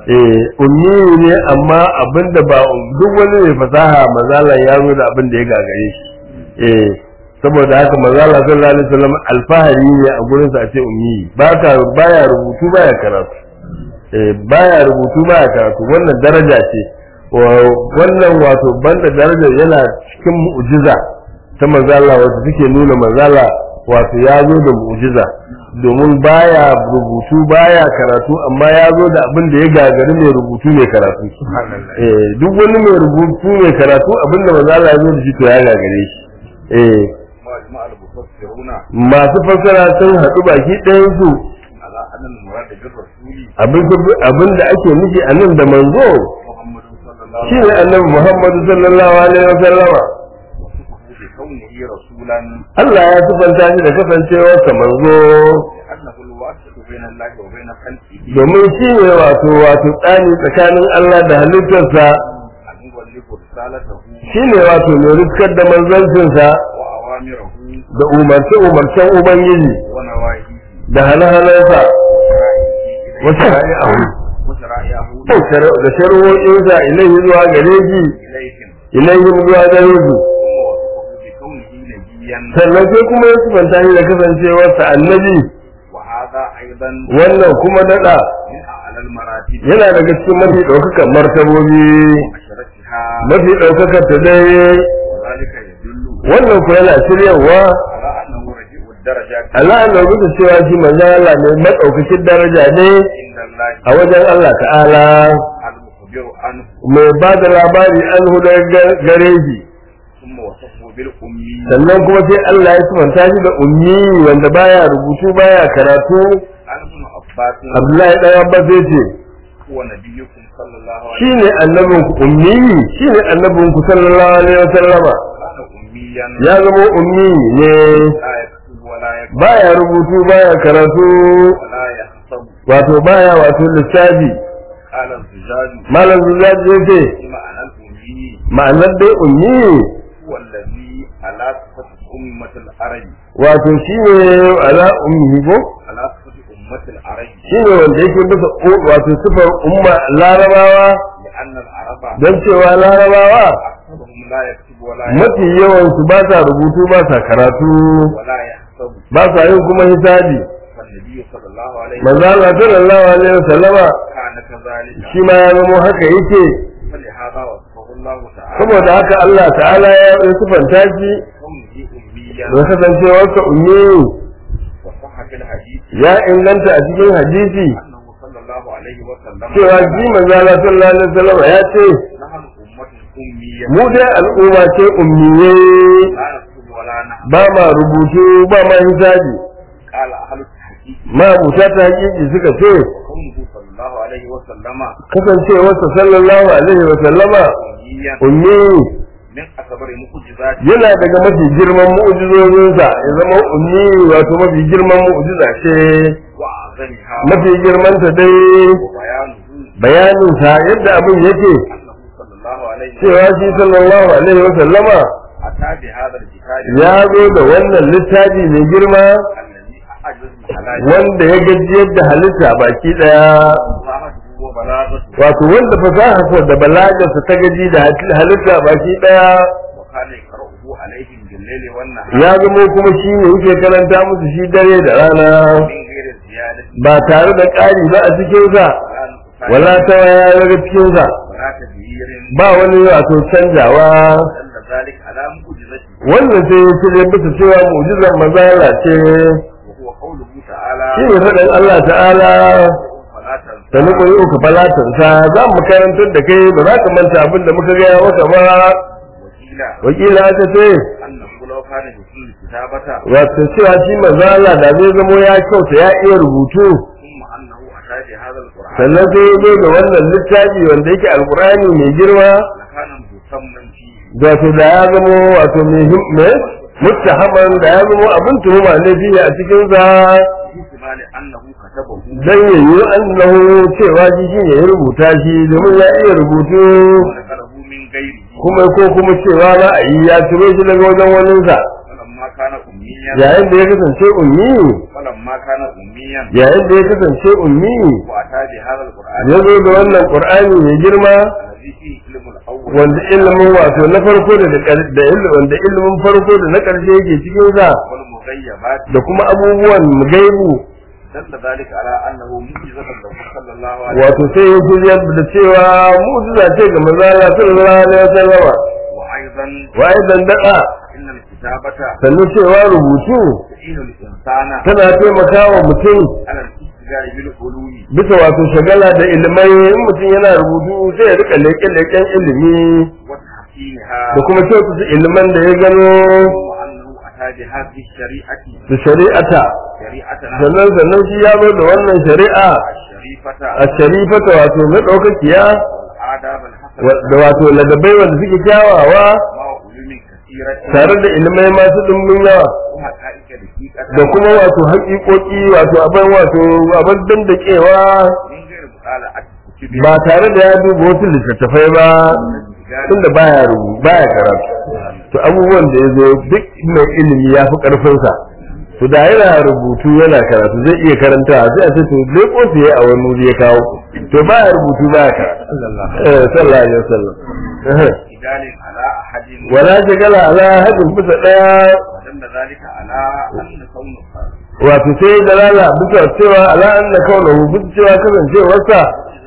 eh ummi ne amma abinda ba duk wani mai fasaha mazala ya zo da abin da ya gagare shi eh saboda haka mazala sallallahu alaihi wasallam alfahari ne a gurin sa a ce ummi ba ka baya rubutu baya karatu eh baya rubutu baya karatu wannan daraja ce wa- wannan wato banda darajar yana cikin mu'jiza ta mazala wacce take nuna mazala wato ya zo da mu'jiza domin baya rubutu baya karatu amma ya zo da abin da ya gagari mai rubutu mai karatu eh duk wani mai rubutu mai karatu abin da mazala ya zo da shi to ya gagare shi eh مجمع المفسرون masu fassara sun haɗu baki ɗayan su على أن المراد بالرسول abin abin da ake nufi a nan da manzo محمد صلى الله عليه shine annabi Muhammadu sallallahu alaihi wasallama وصفه بكونه رسولا Allah ya sifanta shi da kasancewarsa manzo لأنه الواسط بين الله وبين خلقه domin shi ne wato wato tsani tsakanin Allah da halittarsa أن يبلغ رسالته shi ne wato mai riskar da manzancinsa وأوامره da umarce umarcen Ubangiji ونواهيه da hane-hanensa wasu ra'ayi وشرائعه da shari'o'insa ilaihi zuwa gare shi إليهم ilaihi zuwa gare su ثم وصفه بكونه نبيا sannan sai kuma ya sifanta shi da kasancewarsa annabi وهذا أيضا wannan kuma daɗa من أعلى المراتب yana daga cikin mafi ɗaukakan martabobi وأشرفها mafi ɗaukakar ta dai وذلك يدل wannan ku yana shiryawa على أنه رجيء الدرجات Allah na rubuta cewa shi manzon Allah ne madaukakin daraja ne عند الله a wajen Allah ta'ala المخبر عنه mai ba da labari an huda gare shi ثم وصفه بالأمي sannan kuma sai Allah ya sifanta shi da ummi wanda baya rubutu baya karatu عن ابن عباس Abdullahi dan Abbas zai ce هو نبيكم صلى الله عليه shine annabin ku ummi shine annabin ku sallallahu alaihi wasallama كان أميا ya zama ummi ne لا يكتب ولا يكتب baya rubutu baya karatu ولا يحسب wato baya wato lissafi قال الزجاج malam zuzaji yace بمعنى الأمي ma'anar dai ummi هو الذي على صفة أمة العرب wato shine ala ummi ko على صفة أمة العرب shine wanda yake bisa u- wato sifar umma larabawa لأن العرب don cewa larabawa أكثرهم لا يكتب ولا يكتب mafi yawan su ba sa rubutu ba sa karatu ولا يحسب ba sa yin kuma hisabi فالنبي صلى الله عليه manzo Allah sallallahu alaihi wasallama كان كذلك shi ma ya zama haka yake فلهذا وصفه الله تعالى saboda haka Allah ta'ala ya yi sifanta shi كونه أميا da kasancewarsa ummi وصح في الحديث ya inganta a cikin hadisi أنه صلى الله عليه وسلم cewa shi manzo Allah sallallahu alaihi wasallama ya ce نحن أمة أمية mu dai al'umma ce ummiye لا نكتب ولا نحن ba ma rubutu ba ma hisabi قال أهل التحقيق ma buta ta hakiki suka ce وقوله صلى الله عليه وسلم kasancewarsa sallallahu alaihi wasallama أميا ummi من أكبر معجزات yana daga mafi girman mu'jizozinsa ya zama ummi wato mafi girman mu'jiza ce وأعظمها mafi girman ta dai وبيانه bayanin sa yadda abin yake أنه صلى الله عليه cewa وسلم shi sallallahu alaihi wa sallama أتى بهذا الكتاب ya zo da wannan littafi mai girma الذي أعجز الحلال wanda ya gajiyar da halitta baki daya فصاحته وبلاغته wato wanda fasaharsa da balagarsa ta gaji da halitta baki daya وكان يقرأه عليهم بالليل والنهار ya zamo kuma shi ne yake karanta musu shi dare da rana من غير زيادة ba tare da ƙari ba a cikinsa ولا wala نقصان ta waya daga cikinsa ولا تغيير ba wani wato canjawa دل ذلك على معجزته wannan sai ya cire bisa cewa mu'jizar mazala ce وهو قوله تعالى shi ne faɗin Allah ta'ala فلا تنسى da muka yi uku falatansa za mu karantar da kai ba za ka manta abin da muka gaya maka ba وكيلا wakila aka ce أنه لو كان يحسن الكتابة wato cewa shi mazala da zai zamo ya kyauta ya iya rubutu ثم أنه أتى بهذا القرآن sannan sai ya zo da wannan littafi wanda yake alkurani mai girma لكان مسمى فيه wato da ya zamo wato mai himme muttahaman da ya zamo abin tuhuma ne fiye a cikin sa باحتمال أنه كتبه dan ya yi annahu cewa shi shi ne ya rubuta shi domin ya iya rubutu ونقله من غيره kuma ko kuma cewa za a yi ya ciro shi daga wajen waninsa فلما كان أميا أميا yayin da ya kasance ummi فلما كان أميا yayin da ya kasance ummi وأتى بهذا القرآن ya zo da wannan qur'ani mai girma الذي فيه علم الأول wanda ilimin wato na farko da da ƙar- da ilimin wanda ilimin farko da na ƙarshe yake cikin sa والمغيبات da kuma abubuwan gaibu دل ذلك على أنه معجزة له صلى الله عليه wato sai ya shirya da cewa mu'jiza ce ga manzo Allah sallallahu alaihi wasallam وأيضا wa aidan da'a إن الكتابة sannan cewa rubutu تعين الإنسان tana taimakawa mutum على الاستجار بالعلوم bisa wato shagala da ilimai in mutum yana rubutu sai ya rika leƙe-leƙen ilimi وتحسينها da kuma kyautata iliman da ya gano وأنه أتى بهذه الشريعة da shari'ata شريعتنا sannan sannan shi ya zo da wannan shari'a الشريفة a sharifata wato na ɗaukakiya والآداب الحسنة wa- da wato ladabai wanda suke kyawawa مع علوم كثيرة tare da ilimai masu ɗumbin yawa وحقائق دقيقة da kuma wato haƙiƙoƙi wato abin wato abin dandakewa من غير مطالعة كتب ba tare da ya duba wasu littattafai ba tunda baya rubu baya karatu to abubuwan da ya zo duk mai ilimi ya fi ƙarfinsa to da yana rubutu yana karatu zai iya karanta sai a ce to leko su ya a wani wuri ya kawo to baya rubutu baya karatu eh sallallahu alaihi wasallam Eh. رجال على أحد wala shagala ala hadin bisa daya ودل ذلك على أن كون wato sai dalala bisa cewa ala anna kaunahu bisa cewa kasancewarsa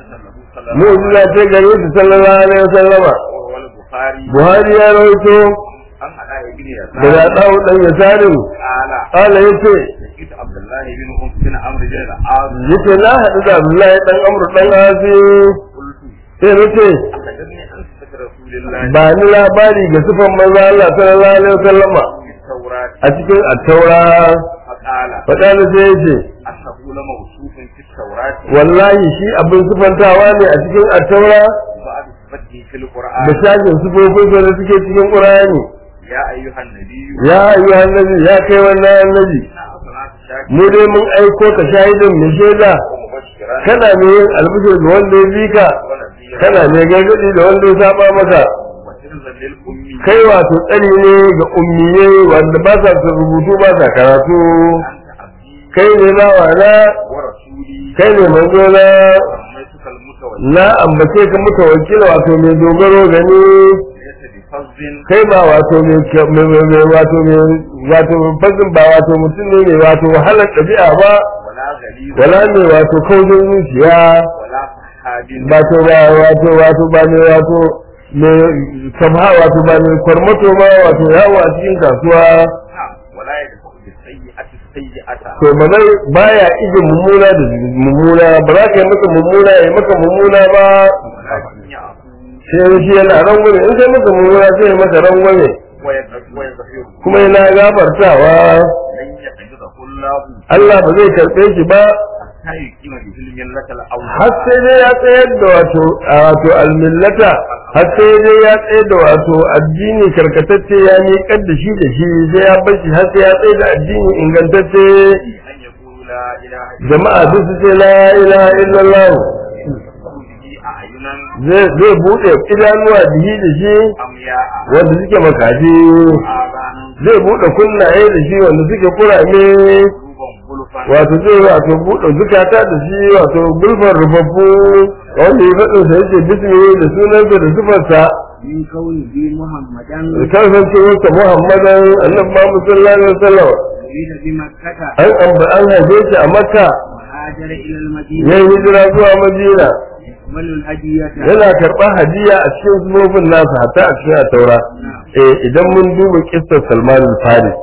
معجزة له صلى الله عليه mu'jiza ce gare shi sallallahu alaihi wasallama وسلم وهو البخاري buhari ya rawaito عن علاء بن daga يسار dawo dan yasarin قال qala yace لقيت عبد الله بن أم بن عمرو بن العاص yace na hadu da Abdullahi dan Amr dan Asi قلت sai nace أخبرني عن صفة رسول الله ba ni labari ga sifan manzo Allah sallallahu alaihi wasallama في التوراة a cikin at-taura فقال fada ne sai yace أنه لموصوف في التوراة wallahi shi abin sifantawa ne a cikin at-taura بعد صفته في da القرآن shafin sifofin da suke cikin Qur'ani يا أيها النبي ya ayyuhan nabi ya kai wannan annabi إنا أرسلناك شاكرا mu dai mun aiko ka shahidin mai shaida ومبشرا kana ne yin albishir ga wanda ya bi ka ونذيرا kana ne gargadi da wanda ya saba maka وحرزا للأمي kai wato tsari ne ga ummiye wanda ba sa son rubutu ba sa karatu أنت عبدي kai ne bawa na ورسولي kai ne manzo na سميتك المتوكل na ambace ka muka wakila wato mai dogaro gani ليس بفظ kai ba wato mai mai- mai- mai- wato mai wato fasin ba wato mutum ne mai wato wahalar ɗabi'a ba ولا غليظ wala mai wato kaujin zuciya ولا فحاد wato ba wato wato ba mai wato mai kabha wato ba mai kwarmato ba wato yawo a cikin kasuwa نعم ولا يدفع بالسيئة السيئة to ba zai baya ije mummuna da mummuna ba za ka yi maka mummuna ya maka mummuna ba ولكن يعفو sai shi yana rangwame in kai maka mummuna sai ya maka rangwame ويغفر ويغفر kuma yana gafartawa لن يقبضه الله Allah ba zai karɓe shi ba حتى يقيم به الملة الأول har sai dai ya tsayar da wato a wato almillata har sai dai ya tsayar da wato addini karkatacce ya miƙar da shi da shi sai ya bar shi har sai ya tsayar da addini ingantacce أن يقول لا إله إلا jama'a duk su ce la ilaha illallah الله به أعينا zai zai buɗe idanuwa bihi da shi أمياء wanda suke makaji آذانا zai buɗe kunnaye da shi wanda suke kurame قلوبا غلفا wato zai wato buɗe zukata da shi wato gulfar rufaffu wanda ya faɗin sa yake bismillah da sunansa da sifarsa من كونه محمدا kasancewarsa muhammadan annabi muhammad sallallahu alaihi wasallam ولد بمكة an amba an haife shi a makka وهاجر إلى ya المدينة yi hijira zuwa madina يقبل الهدية yana karɓar hadiya a cikin sunofin nasa hatta a cikin taura eh idan mun duba kissar salman al-faris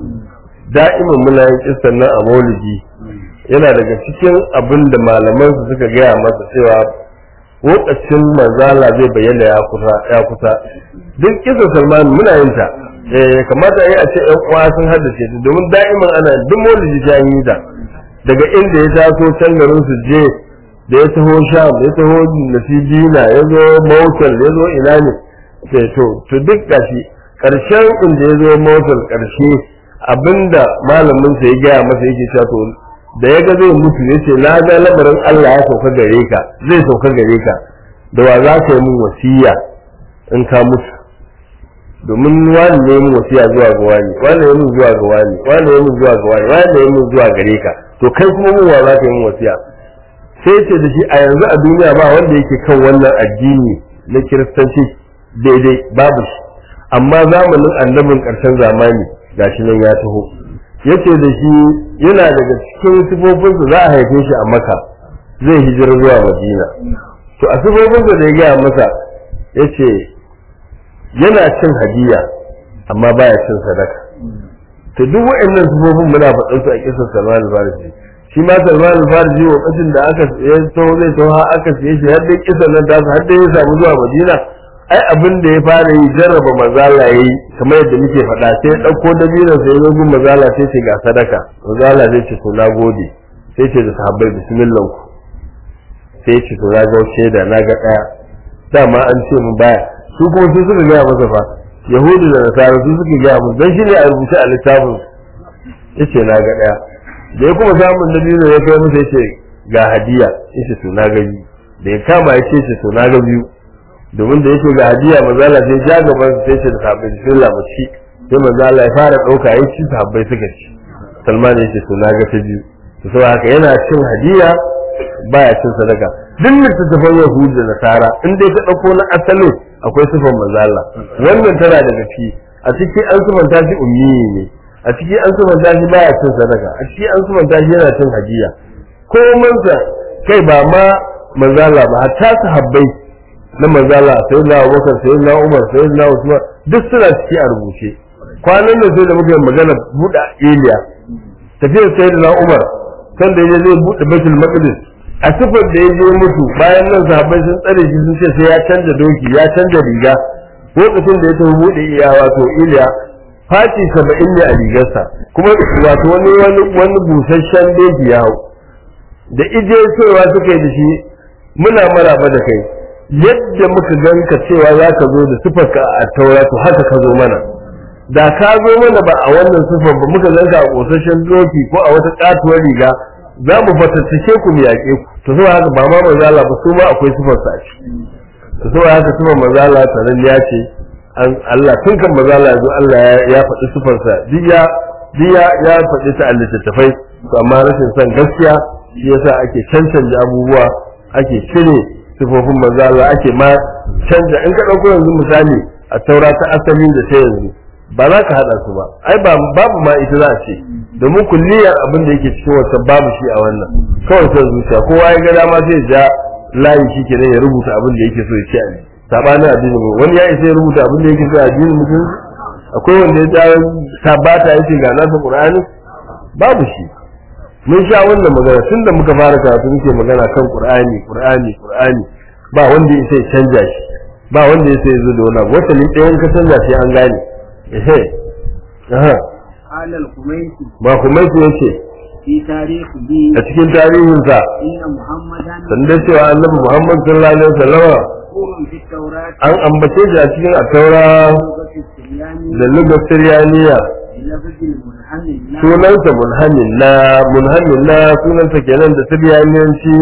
da'iman muna yin kissar nan a maulidi yana daga cikin abin da malaman su suka gaya masa cewa lokacin manzala zai bayyana ya kusa ya kusa duk kissar salman muna yin ta eh kamata yi a ce ƴan uwa sun haddace ta domin da'iman ana duk maulidi ta yi ta daga inda ya taso can garin su je da ya taho sham ya taho nasibina ya zo mautal ya zo ina ne sai to to duk gashi karshen inda ya zo mautal karshe abinda malamin sa ya gaya masa yake cewa to da ya ga zai mutu ya ce na ga lamarin Allah ya sauka gare ka zai sauka gare ka da wa za ka yi min wasiya in ka mutu domin wani ne mun wasiya zuwa ga wani wani ne mun zuwa ga wani wani ne mun zuwa ga wani wani ne mun zuwa gare ka to kai kuma mun wa za ka yi mun wasiya sai ce da shi a yanzu a duniya ba wanda yake kan wannan addini na kiristanci daidai babu shi amma zamanin annabin ƙarshen zamani gashi nan ya taho yace da shi yana daga cikin sifofinsa za a haife shi a maka zai hijira zuwa madina to a sifofinsa da ya gaya masa yace yana cin hadiya amma baya cin sadaka to duk waɗannan sifofin muna faɗin su a kisan Salman al-Farisi shi ma Salman al-Farisi lokacin da aka ya taho zai taho har aka siye shi har dai kisan nan ta har dai ya samu zuwa Madina ai abin da ya fara yi jarraba mazala yayi kamar yadda muke faɗa sai ya ɗauko dabinan sai ya gun mazala sai ce ga sadaka mazala zai ce to na gode sai ce da sahabbai bismillah ku sai ce to na ga shaida na ga ɗaya dama an ce mu baya su kuma su suka gaya masa fa yahudu da nasara su suka gaya musu dan shine a rubuce a littafin yace na ga ɗaya da ya kuma samun dabino ya kai masa yace ga hadiya yace to na ga biyu da ya kama ya ce to na ga biyu domin da yake ga hadiya manzala sai ja gaban su sai ce da sahabbai bismillah mu ci sai manzala ya fara dauka ya ci sahabbai suka ci salman ya ce to na ga ta biyu to saboda haka yana cin hadiya baya cin sadaka duk littattafan yahudu da nasara in dai ka dauko na asalin akwai sifan manzala wannan tana daga ciki a ciki an sifanta shi ummi ne a ciki an sifanta shi baya cin sadaka a ciki an sifanta shi yana cin hadiya ko mansa kai ba ma manzala ba hatta sahabbai na manzala sai na Abubakar sai na Umar sai na Usman duk suna ciki a rubuce kwanan da sai da muka magana buɗe Iliya tafiyar sai na Umar kan da yaje zai buɗe Baitul Maqdis a sifar da yaje mutu bayan nan sahabbai sun tsare shi sun ce sai ya canza doki ya canza riga lokacin da ya tafi buɗe iya wato Iliya faci saba'in ne a rigarsa kuma wato wani wani wani busasshen doki ya hau da ije cewa suka yi da shi muna maraba da kai yadda muka ganka cewa za ka zo da sifarka a taura to haka ka zo mana da ka zo mana ba a wannan sifar ba muka ganka a kosashen doki ko a wata katuwar riga za mu fatattake ku mu yaƙe ku to zuwa haka ba ma manzala ba su ma akwai sifar sa ci to zuwa haka sifar manzala sanan ya ce Allah tun kan manzala ya zo Allah ya faɗi sifar sa duk ya duk ya faɗi ta a littattafai to amma rashin son gaskiya shi yasa ake cancanta abubuwa ake cire sifofin manzo Allah ake ma canja in ka dauko yanzu misali a taura ta asali da ta yanzu ba za ka hada su ba ai ba babu ma ita za a ce domin kulliyar abin da yake cikin wata babu shi a wannan kawai sai zuciya kowa ya ga dama sai ja layi shi kenan ya rubuta abin da yake so ya ce a sabanin addini mu wani ya isa ya rubuta abin da yake so a addinin mutum akwai wanda ya ja sabata yake ga nasa qur'ani babu shi mun sha wannan magana tun da muka fara karatu muke magana kan qur'ani qur'ani qur'ani ba wanda ya sai canja shi ba wanda ya sai zo da wani wata ne ɗayan ka canja shi an gane ehe aha قال الخميسي ba kuma shi yace في تاريخه a cikin tarihin sa إن محمدا sanda cewa annabi Muhammad sallallahu alaihi wasallam مذكور في التوراة an ambace shi a cikin at-taura لغة السرياني da lugar Siryaniya بلفظ المنحل لا sunansa munhammin na munhammin na sunansa kenan da Siryaniyanci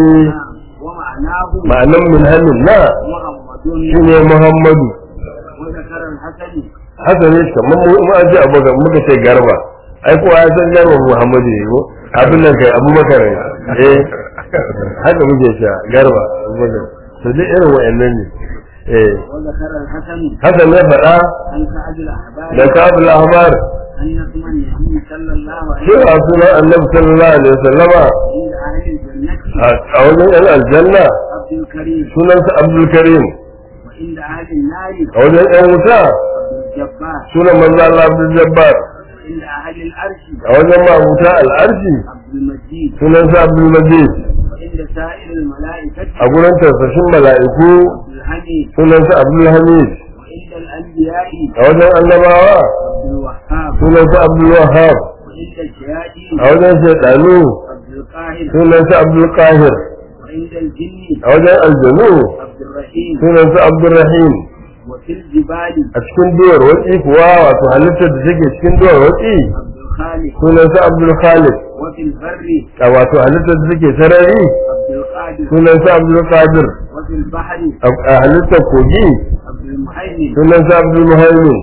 ومعناه ma'anan munhammin na محمد shine Muhammadu وذكر الحسن haka ne kamar mu mu an ce abubakar muka ce garba ai kowa ya san garba muhammadu ne ko abin nan kai abubakar ne eh haka muke cewa garba abubakar to duk irin wa'annan ne eh وذكر الحسن haka ne faɗa عن سعد الأحبار da kabul ahmar أن اسم النبي صلى الله عليه cewa sunan annabi sallallahu alaihi wasallama عند أهل الجنة a wajen yan aljanna عبد الكريم sunansa abdul karim وعند أهل النار a wajen yan wuta عبد الجبار sunan manzo Allah abdul jabbar وعند أهل العرش a wajen mabuta al'arshi عبد المجيد sunansa abdul majid وعند سائر الملائكة a gurin tarsashin mala'iku عبد الحميد sunansa abdul hamid وعند الأنبياء a wajen annabawa عبد الوهاب sunansa abdul wahab وعند الشياطين a wajen shaidanu عبد القاهر sunansa abdul qahir وعند الجن a wajen aljanu عبد الرحيم sunansa abdul rahim وفي الجبال a cikin duwar watsi kuwa wato halittar da take cikin duwar watsi عبد الخالق sunansa abdul khalid وفي البر a wato halittar da take sarari عبد القادر sunansa abdul qadir وفي البحر a a halittar kogi عبد المهيمن sunansa abdul muhaimin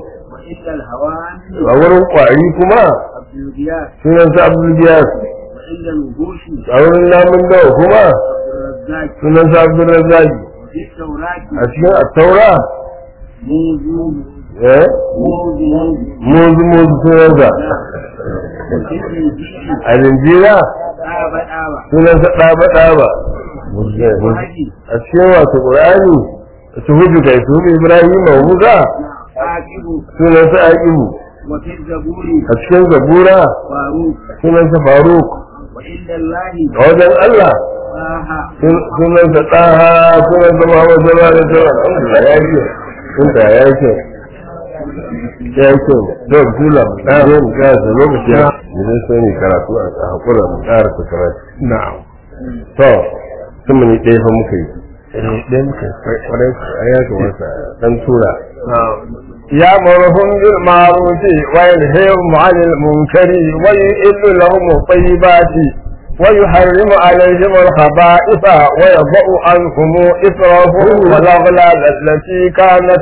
وعند الهوان a wurin kwari kuma عبد الغياث sunan sa abdul giyas وعند الوحوش a wurin namun dawa kuma عبد الرزاق sunan sa abdul razzaki وفي التوراة a cikin attaura موزون eh موزون muzu muzu sunan sa وفي الإنجيل a linjira آبا آبا sunan sa ɗaba ɗaba وهدي a cikin wato qur'ani su hudu kai su hudu ibrahim wa musa عاقب sunan sa aqibu وفي الزبور a cikin zabura فاروق sunan sa faruk وعند الله a wajen allah طه sunan sa ɗaha sunan sa muhammad sallallahu alaihi wasallam alhamdulillah ya yi sun ta ya yi kyau ya yi kyau to bismillah da zo mu ga da lokaci mu zai so ne karatu a hakura mu ƙara ta karatu na'am to sun mu ne ɗaya fa muka yi ɗaya muka yi kwarai a ya kamata dan tura يأمرهم بالمعروف وينهيهم عن المنكر ويحل لهم الطيبات ويحرم عليهم الخبائث ويضع عنهم إثرهم والأغلال التي كانت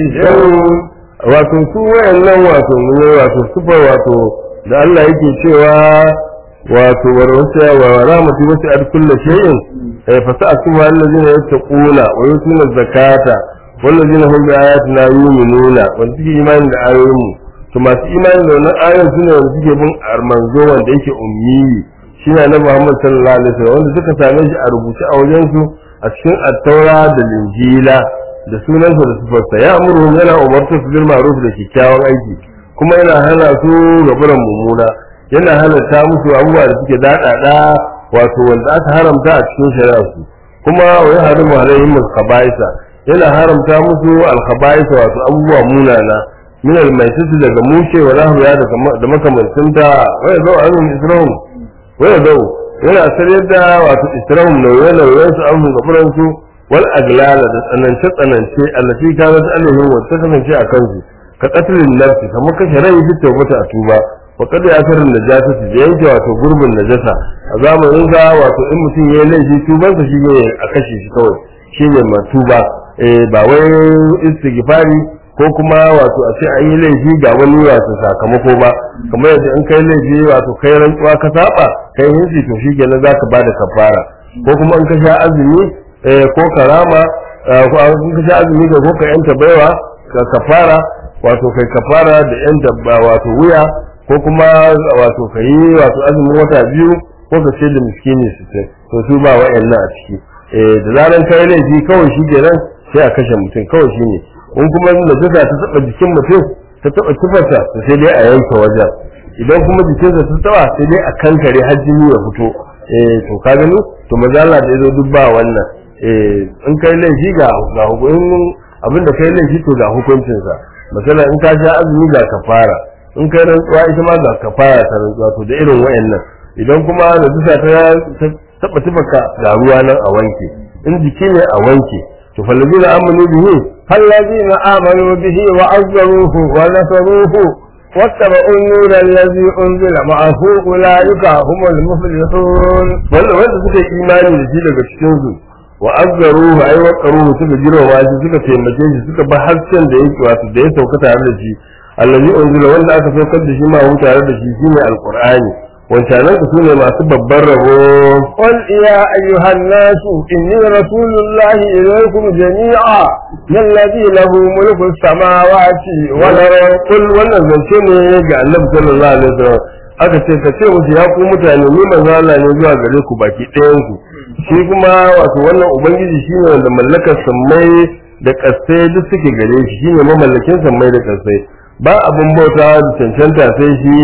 عليهم wato su wayannan wato ne wato sufa wato da Allah yake cewa wato warwasa wa rahmatu wasi ad kullu shay'in eh fa sa'atu allazina yattaquna wa yutuna zakata wallazina hum bi ayatina yu'minuna wanda suke imani da ayoyin mu to masu imani da wannan ayoyin sune wanda suke bin armanzo wanda yake ummi shine annabi Muhammad sallallahu alaihi wasallam wanda suka same shi a rubuce a wajen su a cikin at-taura da linjila da sunansa da sifarsa ya amuru yana umarta su bil ma'ruf da kyakkyawan aiki kuma yana hana su ga buran mummuna yana halatta musu abubuwa da suke daɗaɗa wato wanda aka haramta a cikin shari'a su kuma wa ya harimu alaihim al-khaba'isa yana haramta musu al-khaba'isa wato abubuwa munana min al-maitati daga mushe wa lahmiya da makamancinta wa ya zau anhum israhum wa ya zau yana sarayar da wato israhum nauye-nauyen su an ga su wal aglala da tsanance tsanance allati kanat alaihim wa ta kasance a kansu ka qatlin nafsi kamar kashe rai bi tawbata a tuba wa qad ya'tarin najasa da yanke wato gurbin najasa a zamanin sa wato in mutum yayi laifi tuban sa shine a kashe shi kawai shine ma tuba eh ba wai istighfari ko kuma wato a ce an yi laifi ga wani wato sakamako ba kamar yadda in kai laifi wato kai rantsuwa ka saba kai hinsi to shi kenan zaka bada kafara ko kuma in ka sha azumi ko karama ko an ka sha azumi da ko ka yanta baiwa ka kafara wato kai kafara da yanta wato wuya ko kuma wato kai wato azumin wata biyu ko ka ce da miskini su ce to su ba wa'annan a ciki eh da zaran kai laifi kawai shi kenan sai a kashe mutum kawai shine in kuma najasa ta taba jikin mutum ta taba kifarsa to sai dai a yanke wajen idan kuma jikinsa ta taba sai dai a kankare har jini ya fito eh to ka gani to mazala da yazo duk ba wannan eh in kai laifi ga ga hukumin abin da kai laifi to ga hukuncinsa misali in ka sha azumi ga kafara in kai rantsuwa ita ma ga kafara ta rantsuwa to da irin wayannan idan kuma da dusa ta taba tubaka ga ruwa nan a wanke in jiki ne a wanke to fallazina amanu bihi فالذين آمنوا به وعزروه ونصروه واتبعوا النور الذي أنزل معه أولئك هم المفلحون wanda wanda suka yi imani da shi daga cikin su wa azzaruhu ay waqaruhu suka girma shi suka taimake shi suka ba hasken da yake wato da ya sauka tare da shi allazi unzila wanda aka saukar da shi ma hu tare da shi shine alqur'ani wancanan ku sune masu babban rabo قل يا أيها الناس إني رسول الله إليكم جميعا الذي له ملك السماوات والأرض kul wannan zance ne ga annabi sallallahu alaihi wasallam aka ce ka ce musu ya ku mutane ni manzo Allah ne zuwa gare ku baki ɗayan ku shi kuma wato wannan ubangiji shine wanda mallakar sammai da kasai duk suke gare shi shine mamallakin sammai da kasai ba abin bauta da cancanta sai shi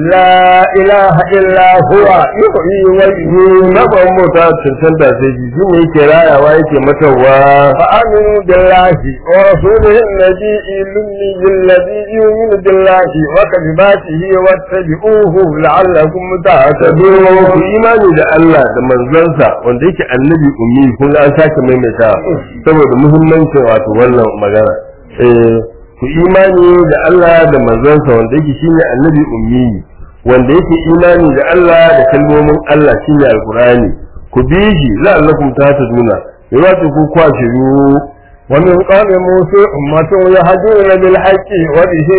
لا إله إلا هو يحيي ويميت ba abin bauta da cancanta sai shi shine yake rayawa yake matarwa فآمنوا بالله ورسوله النبي الأمي الذي يؤمن بالله وكلماته واتبعوه لعلكم تهتدون ku imani da Allah da manzansa wanda yake annabi ummi kun ga an sake maimaita saboda muhimmancin wato wannan magana eh ku imani da Allah da manzansa wanda yake shine annabi ummi wanda yake imani da Allah da kalmomin Allah shine alqur'ani ku bi shi la'allakum tahtaduna yawa ku kwashiru ومن قوم موسى أمة يهدون بالحق وبه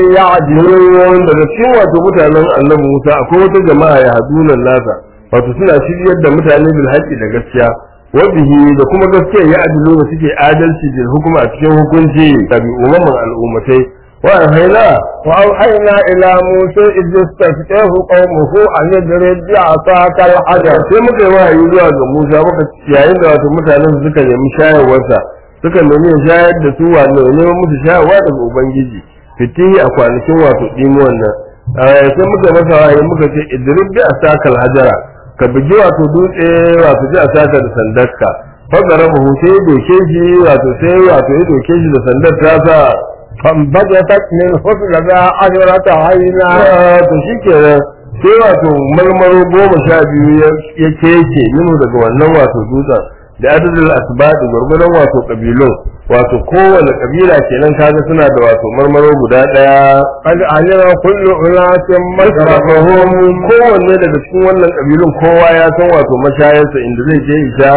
يعدلون daga cikin wato mutanen annabi Musa akwai wata jama'a ya haduna nasa wato suna shiryar da mutane bil haqqi da gaskiya wa bihi da kuma gaskiya ya adilu da suke adalci da hukuma a cikin hukunci da bi umman al'ummatai wa hayna وأوحينا إلى موسى إذ استفتاه قومه أن يضرب بعصاك الحجر sai muka yi wahayi zuwa ga Musa muka yayin da wato mutanen su suka nemi shayarwarsa suka nemi ya shayar da su wato ya neman musu shayarwa daga ubangiji fitihi a kwanakin wato dimuwan nan Eh, sai muka masa wahayi muka ce idrib bi asakal hajara ka bugi wato dutse wato ji asaka da sandarka fagara mu sai ya doke shi wato sai wato ya doke shi da sandar ta sa فانبجست منه اثنتا عشرة عينا to shi kenan sai wato marmaro goma sha biyu ya- ya keke minu daga wannan wato dutsen da adadin asibadi gwargwadon wato kabilun wato kowane kabila kenan kaga suna da wato marmaro guda daya قد علم كل أناس مشربهم kowanne daga cikin wannan kabilun kowa ya san wato mashayarsa inda zai je isha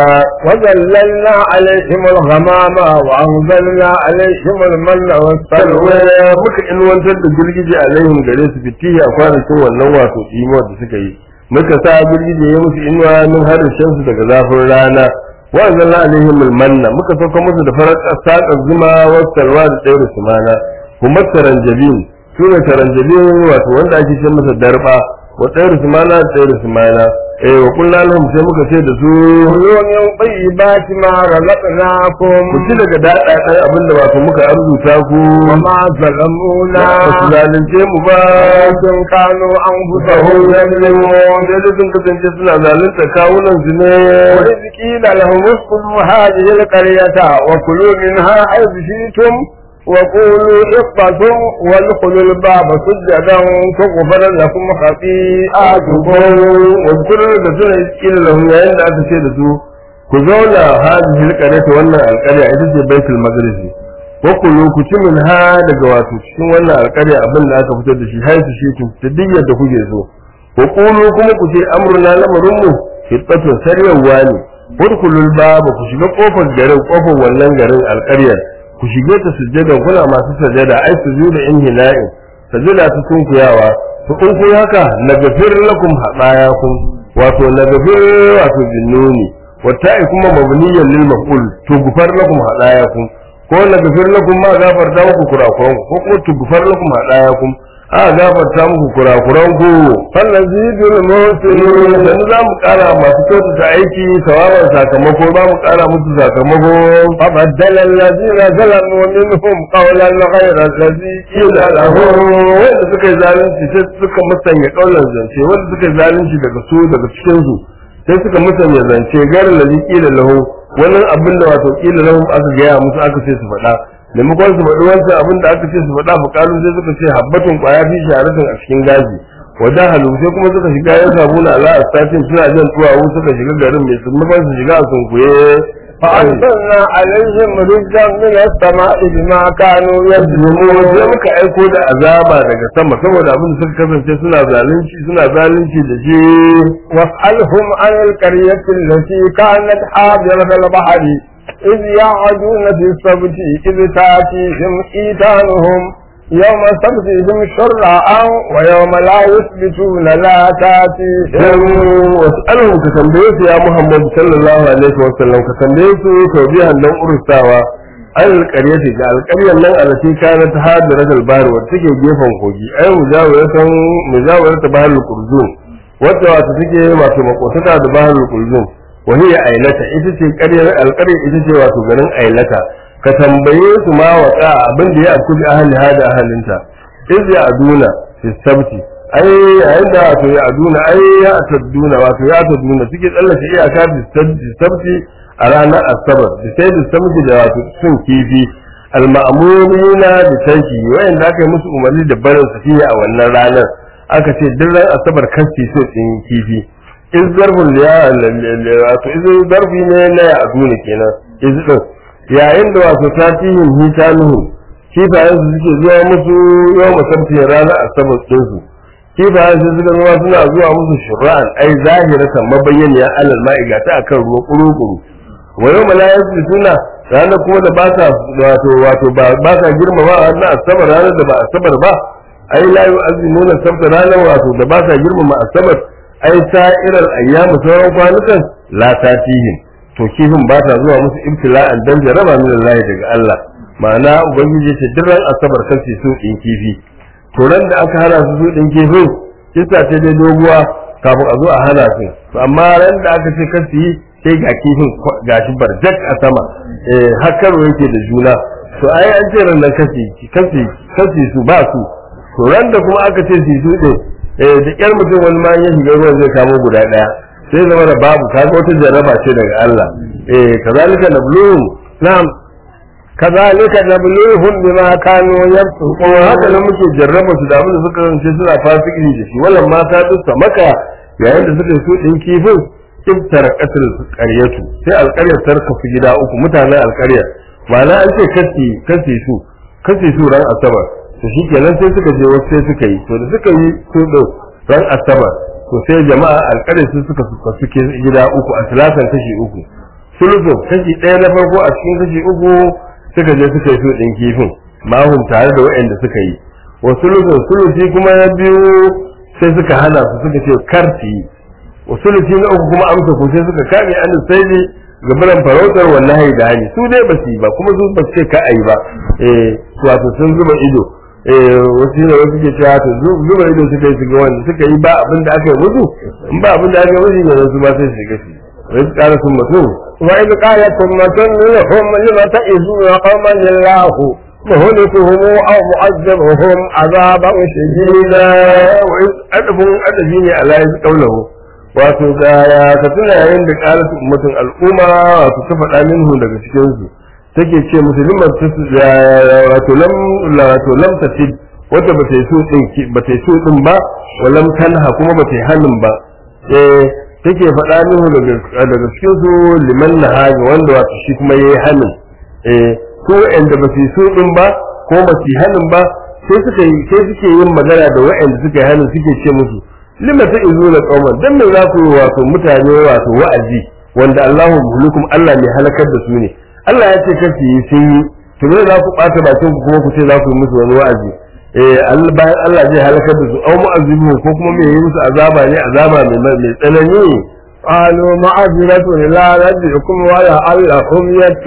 وذللنا عليهم الغمام وأنزلنا عليهم المن والسلوى salwa muka inwantar da girgije alaihim gare su fitihi a kwanakin wannan wato imuwar da suka yi muka sa girgije ya musu inuwa min harshen su daga zafin rana wa anzalna alaihim almanna muka sauka musu da farar saƙar zuma wa salwa da tsayar sumana kuma taranjabin su ne taranjabin wato wanda ake ce masa darba wa tsayar sumana da tsayar sumana eh wa kullu lahum sai muka ce da su كلوا من طيبات ما رزقناكم ku ci daga daɗa ɗan abin da wato muka arzuta ku وما ظلمونا ba su zalunce mu ba ولكن كانوا أنفسهم yadda يظلمون sun kasance suna zalunta kawunan su ne وإذ قيل لهم اسكنوا هذه القرية وكلوا منها حيث شئتم وقولوا حطة وادخلوا الباب سجدا تغفر لكم خطيئاتكم wadkurar da suna iskila lahum yayin da aka ce da su ku zauna hadhihi alqaryata wannan alqarya ita ce baitul maqdis wa kulu ku ci min ha daga wato cikin wannan alqarya abin da aka fitar da shi haisu shi ku ta duk yadda kuke so wa kulu kuma ku ce amruna lamarin mu hittatun saryawa ne wadkulul baba ku shiga kofar garin kofar wannan garin alqaryar ku shige ta sujjada kuna masu sajada ai sujuda inhina'in sajada ta sunkuyawa to in kun haka nagafir lakum hadayakum wato nagafir wato jinnuni wata'i kuma mabniyan lil maf'ul to gufar lakum hadayakum ko nagafir lakum ma gafarta muku kurakuran ku ko kuma tugfar lakum hadayakum a gafarta muku kurakuran ku فنزيد sannan المحسنين za mu kara masu kyautata aiki sawaban sakamako za mu kara musu sakamako فبدل الذين ظلموا منهم قولا غير الذي قيل لهم wanda suka yi zalunci sai suka musanya kaulan zance wanda suka yi zalunci daga su daga cikin su sai suka musanya zance garin da kila lahu wannan abin da wato kila lahu aka gaya musu aka ce su faɗa maimakon su faɗi wancan abin da aka ce su faɗa fukalun sai suka ce habbatun kwaya fi shaharatin a cikin gaji wajen halu sai kuma suka shiga yan sabuna ala astatin suna jan tuwawu suka shiga garin mai sun su shiga a sunkuye فأرسلنا عليهم رجا من السماء بما كانوا mu sai يظلمون muka aiko da azaba daga sama saboda abin da suka kasance suna zalunci suna zalunci da shi واسألهم عن القرية التي كانت حاضرة البحر إذ يعدون في السبت إذ تأتيهم إيتانهم يوم سبتهم شرعا ويوم لا يثبتون لا تأتيهم wasu ka tambaye su ya Muhammadu sallallahu alaihi wa sallam ka tambaye su tawbihan dan urustawa an alƙaryati ga alƙaryar nan a lati kana ta hadara dalbar wadda take gefen kogi ai mujawiratan mujawarata baharul qurzum wadda wato take wato makotaka da baharul qurzum wa hiya ailata ita ce ƙaryar alƙaryar ita ce wato garin ailata ka tambaye su ma waka abin da ya afku bi ahli hada ahalinta iz ya aduna fi sabti ai yayin da wato ya aduna ai ya tadduna wato ya tadduna suke tsallake iyaka fi sabti a ranar asabar da sai da sabti da wato sun kifi al-ma'murina da tanki wayanda aka yi musu umarni da barin safiya a wannan ranar aka ce duk ran asabar kanci so din kifi iz zarfun ya wato iz zarfi ne na ya aduna kenan iz din yayin da wato tatihin hitanuhu kifayen su suke zuwa musu yau musamman ranar asabar ɗinsu kifayen su suka zuwa suna zuwa musu shura'an ai zahiratan mabayyaniya alal ma'iga ta akan ruwa kuru-kuru wa yau malayar su suna ranar kuma da ba sa wato wato ba ba sa girmama wannan asabar ranar da ba asabar ba ai la yu'azzimuna sabta ranar wato da ba sa girmama asabar ai sa'irar ayyamu sauran kwanukan la tatihim to kifin ba ta zuwa musu ibtila'an dan jaraba min Allah daga Allah ma'ana ubangiji ce duk ran asabar kace su din kifi to ran da aka hana su su din kifin kisa ce dai doguwa kafin a zo a hana su to amma ran da aka ce kace yi sai ga kifin gashi barjak a sama eh hakkaro yake da juna to ai an ce ran nan kace kace kace su ba su to ran da kuma aka ce su su din eh da kyar mutum wani ma ya shiga ruwan zai kamo guda daya sai zama da babu kaga wata jaraba ce daga Allah eh kazalika nabluhum na'am كذلك نبلوهم بما كانوا يفسقون kuma haka nan muke jarraba su da abin da suka rance suna fasiki da shi wannan mata duka maka yayin da suka so din kifin ibtar qatl qaryatu sai alqaryar tarka su gida uku mutanen alqaryar ma'ana an ce kasi kasi su kasi su ran asabar to shikenan sai suka je wasu sai suka yi to da suka yi su din ran asabar to sai jama'a alqaryar su suka suke gida uku a talatan kashi uku sulusun kashi ɗaya na farko a cikin kashi uku suka je suka yi su ɗin kifin mahun tare da waɗanda suka yi wa sulusun sulusi kuma na biyu sai suka hana su suka ce karti wa sulusi na uku kuma amsa ko sai suka kame an sai ne gabaran farautar wallahi da hani su dai ba su yi ba kuma su ba su ce ka ayi ba eh wato sun zuba ido eh wasu ne wasu ke cewa to zuba ido suka yi shiga wanda suka yi ba abin da aka yi musu in ba abin da aka yi musu ne su ba sai su shiga su wai su ƙara sun mutum وإذ قالت أمة منهم لم تئذون قوما الله مهلكهم أو معذبهم عذابا شديدا وإذ أدفون أدفي ne ala yanzu kaulahu wato ga ya ka tuna yayin da ƙalatu ummatin al'umma wato ta faɗa minhu daga cikin su take ce musulman ta wato lam wato lam tasid wata ba ta yi so din ba ta yi so din ba wa lam tanha kuma ba ta yi hannun ba eh take faɗa minhu daga daga cikin su liman nahaji wanda wato shi kuma yayi hannun eh ko wanda ba su yi so din ba ko ba su yi hannun ba sai suka yi sai suke yin magana da wa'anda suka yi hannun suke ce musu lima ta izo da qauman dan me za ku yi wato mutane wato wa'azi wanda Allahu muhlikum Allah mai halakar da su ne Allah ya ce kasu yi sun yi to me za ku bata bakin ku kuma ku ce za ku yi musu wani wa'azi eh Allah bayan Allah zai halakar da su au mu'azzibu ko kuma me yi musu azaba ne azaba mai mai tsanani قالوا معذرة إلى ربكم ولعلهم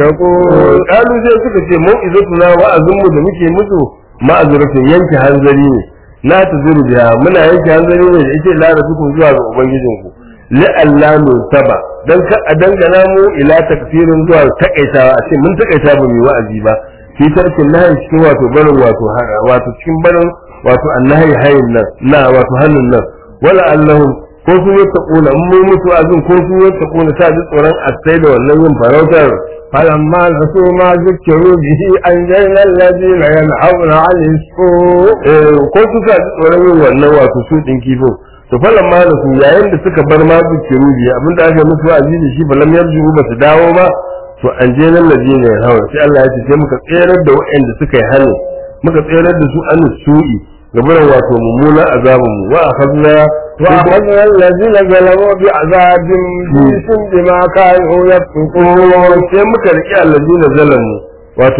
يتقون kalu sai suka ce mu izatuna wa'azin mu da muke musu ma'azuratin yanke hanzari ne la tazuru biha muna yanke hanzari ne da yake la rabbukum zuwa ga ubangijinku li alla saba dan ka a dangana mu ila takfirin zuwa takaitawa a ce mun takaita ba mu yi wa'azi ba fi tarkin nahi cikin wato barin wato wato cikin barin wato annahi hayin nan na wato hannun nan wala allahum ko sun yi taƙuna in mun mutu azin ko sun yi taƙuna ta ji tsoron asai da wannan yin farautar فلما نسوا ما ذكروا به أنجينا الذين ينهون عن السوء ko suka ji tsoron yin wannan wato su ɗin kifin to falan ma da su yayin da suka bar ma zikiru biyu abinda aka yi musu wa'azi da shi falam yarju ba su dawo ba to an je nan laje ne hawa sai Allah ya ce sai muka tserar da waɗanda suka yi hannu muka tserar da su an su'i gabaran wato mummunan azabin mu wa akhadna وأخذنا الذين ظلموا بعذاب بئس بما كانوا يفسقون sai muka riƙe allazina zalamu wato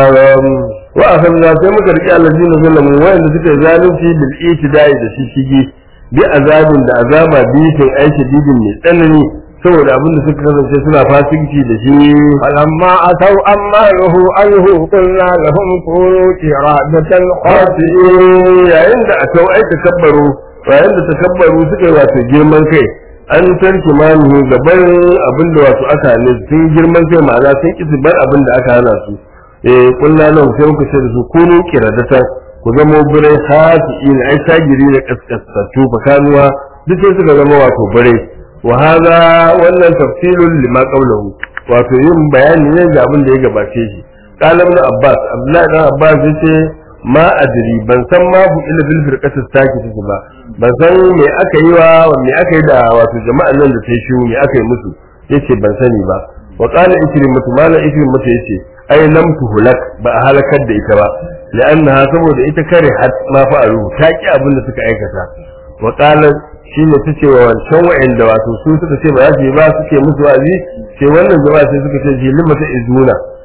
wa akhadna sai muka riƙe allazina zalamu wanda suka yi zalunci bil itidai da shi shige bi azabin da azaba bitin aiki didin mai tsanani saboda abin da suka kasance suna fasinci da shi فلما أتوا أما نهوا عنه قلنا لهم كونوا قردة خاسئين yayin da atau ai takabbaru yayin da takabbaru suka yi wato girman kai an tarki manu gaban abin da wato aka hane su sun girman kai ma'ana sun ki bar abin da aka hana su eh kullu nan sai muka ce da su kunu kiradata ku zama birai hasi'in ai sagiri da kaskasatu fakanuwa duk sai suka zama wato birai wa hada wannan tafsilun lima qawluhu wato yin bayani ne ga abin da ya gabace shi qala ibn abbas abdullahi ibn abbas yace ma adri ban san ma bu ila bil firqatis sakiti ba ban san me aka yi wa me aka yi da wato jama'an nan da sai shi me aka yi musu yace ban sani ba wa qala ikrimatu mala ikrimatu yace ai lam tuhlak ba a halakar da ita ba la'annaha saboda ita kare hat ma fa'alu ta ki abin da suka aikata wa qala shine tace wa wancan wa'anda wato su suka ce ba za su yi ba suke musu wa'azi sai wannan jama'a sai suka ce limata izuna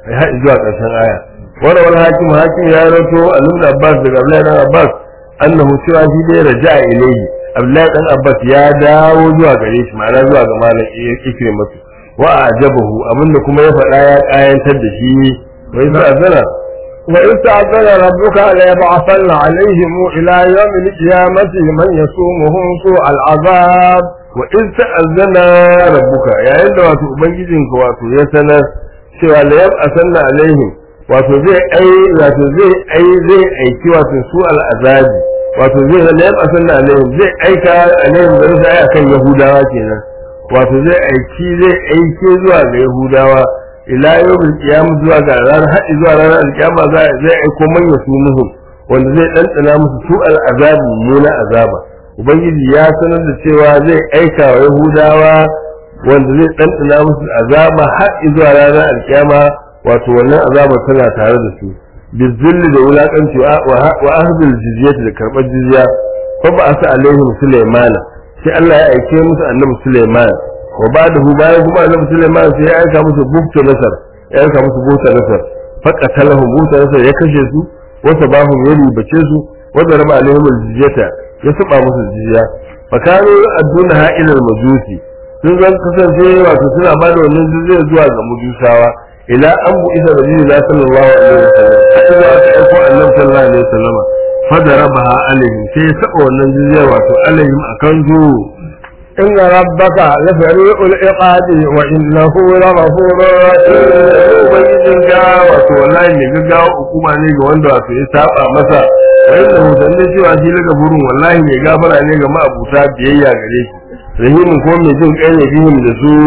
har zuwa ƙarshen aya wani wani hakim hakim ya rato alim da abbas daga abdullahi dan abbas annahu cewa shi dai raja'a ilayhi abdullahi dan abbas ya dawo zuwa gare shi ma'ana zuwa ga malam ikrimatu wa ajabahu abinda kuma ya faɗa ya kayantar da shi wai sa azana وإذ تأذن ربك ليبعثن عليهم إلى يوم القيامة من يسومهم سوء العذاب wa in ta'azzana rabbuka yayin da wato ubangijinka wato ya sanar cewa la yab'asanna alaihim wato zai ai wato zai ai zai aiki wato su al'azabi wato zai la yab'asanna alaihim zai aika alaihim da zai ai akan yahudawa kenan wato zai aiki zai aike zuwa ga yahudawa ila yawmil qiyam zuwa ga ranar haɗi zuwa ranar alkiyama zai aiko manya su muhum wanda zai ɗanɗana musu su al'azabi muna azaba ubangiji ya sanar da cewa zai aika wa yahudawa wanda zai ɗanɗana musu azaba har zuwa ranar alkiyama wato wannan azaba tana tare da su bizilli da wulakanci wa ahdul jizyati da karɓar jizya fa ba asa alaihim sulaimana sai Allah ya aike musu annabi sulaiman wa ba'dahu bayan kuma annabi sulaiman sai ya aika musu bukta nasar ya aika musu bukta nasar fa qatalahum bukta nasar ya kashe su wa sabahum ya ribace su wa daraba alaihim aljizyata ya saba musu jizya fa kanu adduna ha ila majusi sun zan kasance wato suna ba da wannan jizya zuwa ga majusawa ila an bu isa rasulullah sallallahu alaihi wasallam sai da aka aiko annabi sallallahu alaihi wasallam fa darabaha alaihim sai ya saba wannan jizya wato alaihim akan zu إن ربك لسريع العقاب وإنه لغفور رحيم ubangijin ga wato wallahi mai gaggawa hukuma ne ga wanda wato ya saba masa wa inda hutanne cewa shi laga burin wallahi mai gafara ne ga ma'abuta biyayya gare shi rahimin ko mai jin kai ne bihim da su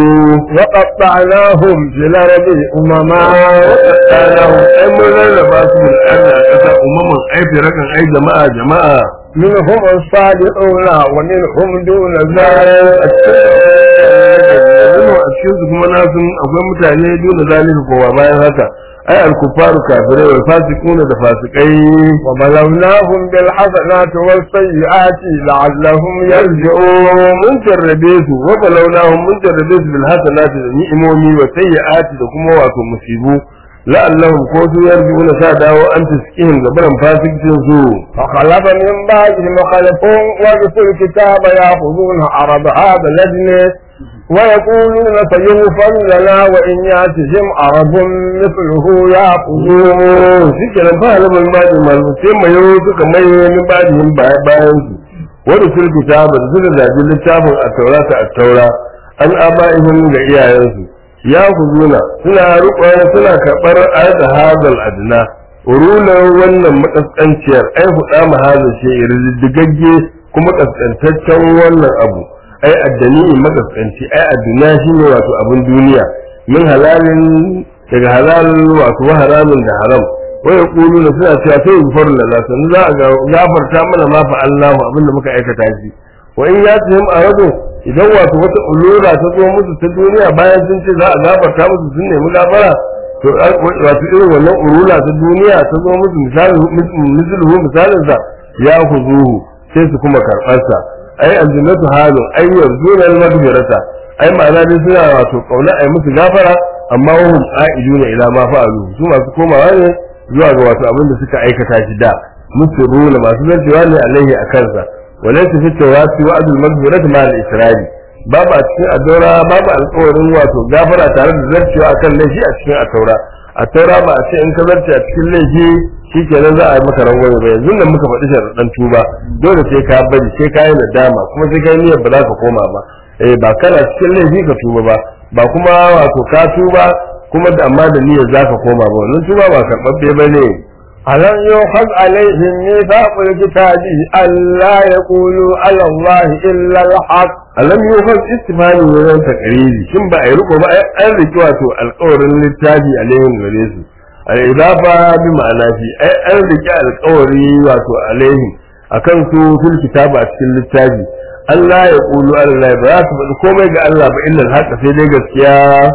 وقطعناهم في الأرض أمما waɗannan ai mun rarraba su bil ardi a ƙasa umaman ai firakan ai jama'a jama'a منهم الصالحون ومنهم دون ذلك yanzu a cikin su kuma na sun akwai mutane dole zalika kowa bayan haka ai al-kuffaru kafirai wal fasiquna da fasikai وبلوناهم بالحسنات والسيئات لعلهم yarji'un mun jarrabe su wa balawnahum mun jarrabe su bil hasanati da ni'imomi wa sayyi'ati da kuma wato musibu la'allahum ko su yarji'una sa dawo an taskihim gabaran fasikin su فخلف من بعدهم خلف ورثوا الكتاب يأخذون عرض هذا الأدنى ويقولون سيغفر لنا وإن يأتهم عرض مثله يأخذوه shi kenan fa halabal majin malu sai mai yau suka mai min bajin bayan su wanda sun kitaba da suka zabi littafin a taurata a taura an aba'ihim ga iyayensu ya kuzuna suna rukun suna karɓar ayat hadal adna urulan wannan makaskanciyar ai huda mahazin shi riddigagge kuma kaskantaccen wannan abu ai addani makaskanci ai adduna shine wato abin duniya min halalin daga halal wato wa haramin da haram wa yaquluna suna cewa sai gufar lana sun za a gafarta mana ma fa Allahu abinda muka aikata shi wa in yatihim aradu idan wato wata ulura ta zo musu ta duniya bayan sun ce za a gafarta musu sun nemi gafara to wato irin wannan urula ta duniya ta zo musu misalin misalin misalin sa ya huzuhu sai su kuma karɓar sa ai aljannatu halun ai yarzuna al-maghfirata ai ma'ana dai suna wato kauna ai musu gafara amma wahum a'iduna ila ma fa'alu su masu komawa ne zuwa ga wato abin da suka aikata shi da musirruna masu zartewa ne alaihi a kansa walaysa fi tawasi wa adul maghfirati ma al-israri babu a cikin adora babu alƙawarin wato gafara tare da zarcewa akan laifi a cikin ataura ataura ba a ce in ka zarce a cikin laifi shikenan za a yi maka rangwame ba yanzu nan muka faɗi sharaɗan tuba dole sai ka bari sai ka yi nadama kuma sai ka yi niyyar ba za ka koma ba eh ba kana cikin laifi ka tuba ba ba kuma wato ka tuba kuma da amma da niyyar za ka koma ba wannan tuba ba karɓaɓɓe ba ne ألم يؤخذ عليهم ميثاق الكتاب ألا يقولوا على الله إلا الحق alam yufas istifani wajen takariri shin ba a yi riko ba an riki wato alƙawarin littafi alaihim gare su al idafa bi ma'ana fi ai an riki alƙawari wato alaihim akan su fil kitaba a cikin littafi Allah ya kulu Allah ba za su faɗi komai ga Allah ba illa haka sai dai gaskiya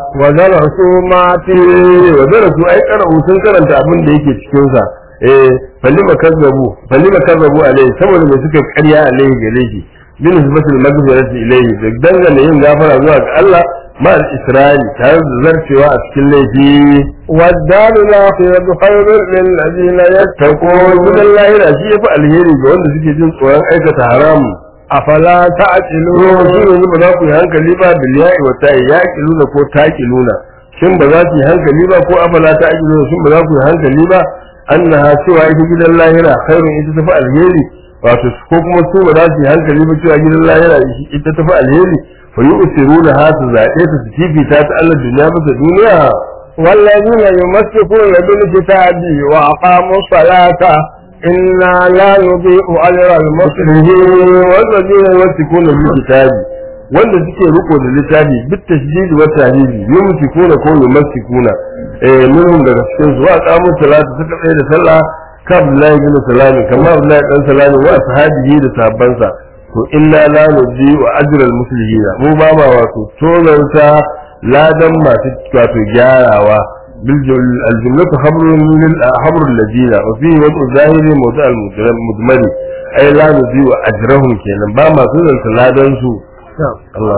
ودرسوا ما eh wa darasu ai qara'u sun karanta abin da yake cikin sa eh falima kazzabu falima kazzabu alaihi saboda me suka karya alaihi gare shi bin nisbatul maghfirati ilayhi da dangane yin gafara zuwa ga Allah ma al-israri tare da zarcewa a cikin laifi والدار الآخرة خير للذين tako يتقون gidan lahira shi yafi alheri ga wanda suke jin tsoron aikata haramu أفلا ruwan تعقلون shi yanzu ba za ku yi hankali ba bil ya'i wa ta'i yaqiluna ko taqiluna shin ba za ku yi hankali ba ko afala ta'qiluna shin ba za ku yi hankali ba annaha cewa ita gidan lahira khairun ita tafi alheri wato ko kuma su ba za su yi hankali ba cewa gidan lahira ita tafi alheri fa yu'siruna ha su zaɓe ta su fifita ta Allah duniya bisa duniya والذين يمسكون بالكتاب وأقاموا الصلاة إنا لا نضيء أجر المسلمين والذين يمسكون بالكتاب wanda suke riko da littafi bit tashdid wa tahdid yumsikuna ko yumassikuna eh minhum daga cikin su wa qamu salata suka tsaye da sallah ka Abdullahi bin Salami kamar Abdullahi dan Salami wa sahabihi da sahabbansa to inna la nudi wa ajral muslimina mu ba ma wato tozarta ladan masu wato gyarawa bil aljumlatu khabrun lil khabrul ladina wa fihi wa zahiri mawdu' al mudmari ay la nudi wa ajrahum kenan ba ma tozarta ladan su الله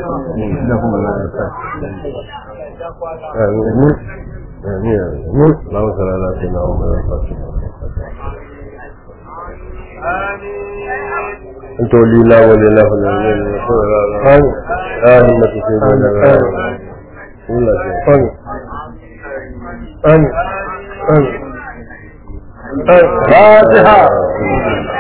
آمين آمين اللهم صل على سيدنا محمد أنت ولينا ولينا فلان آمين سيدنا آمين آمين آمين فاتحة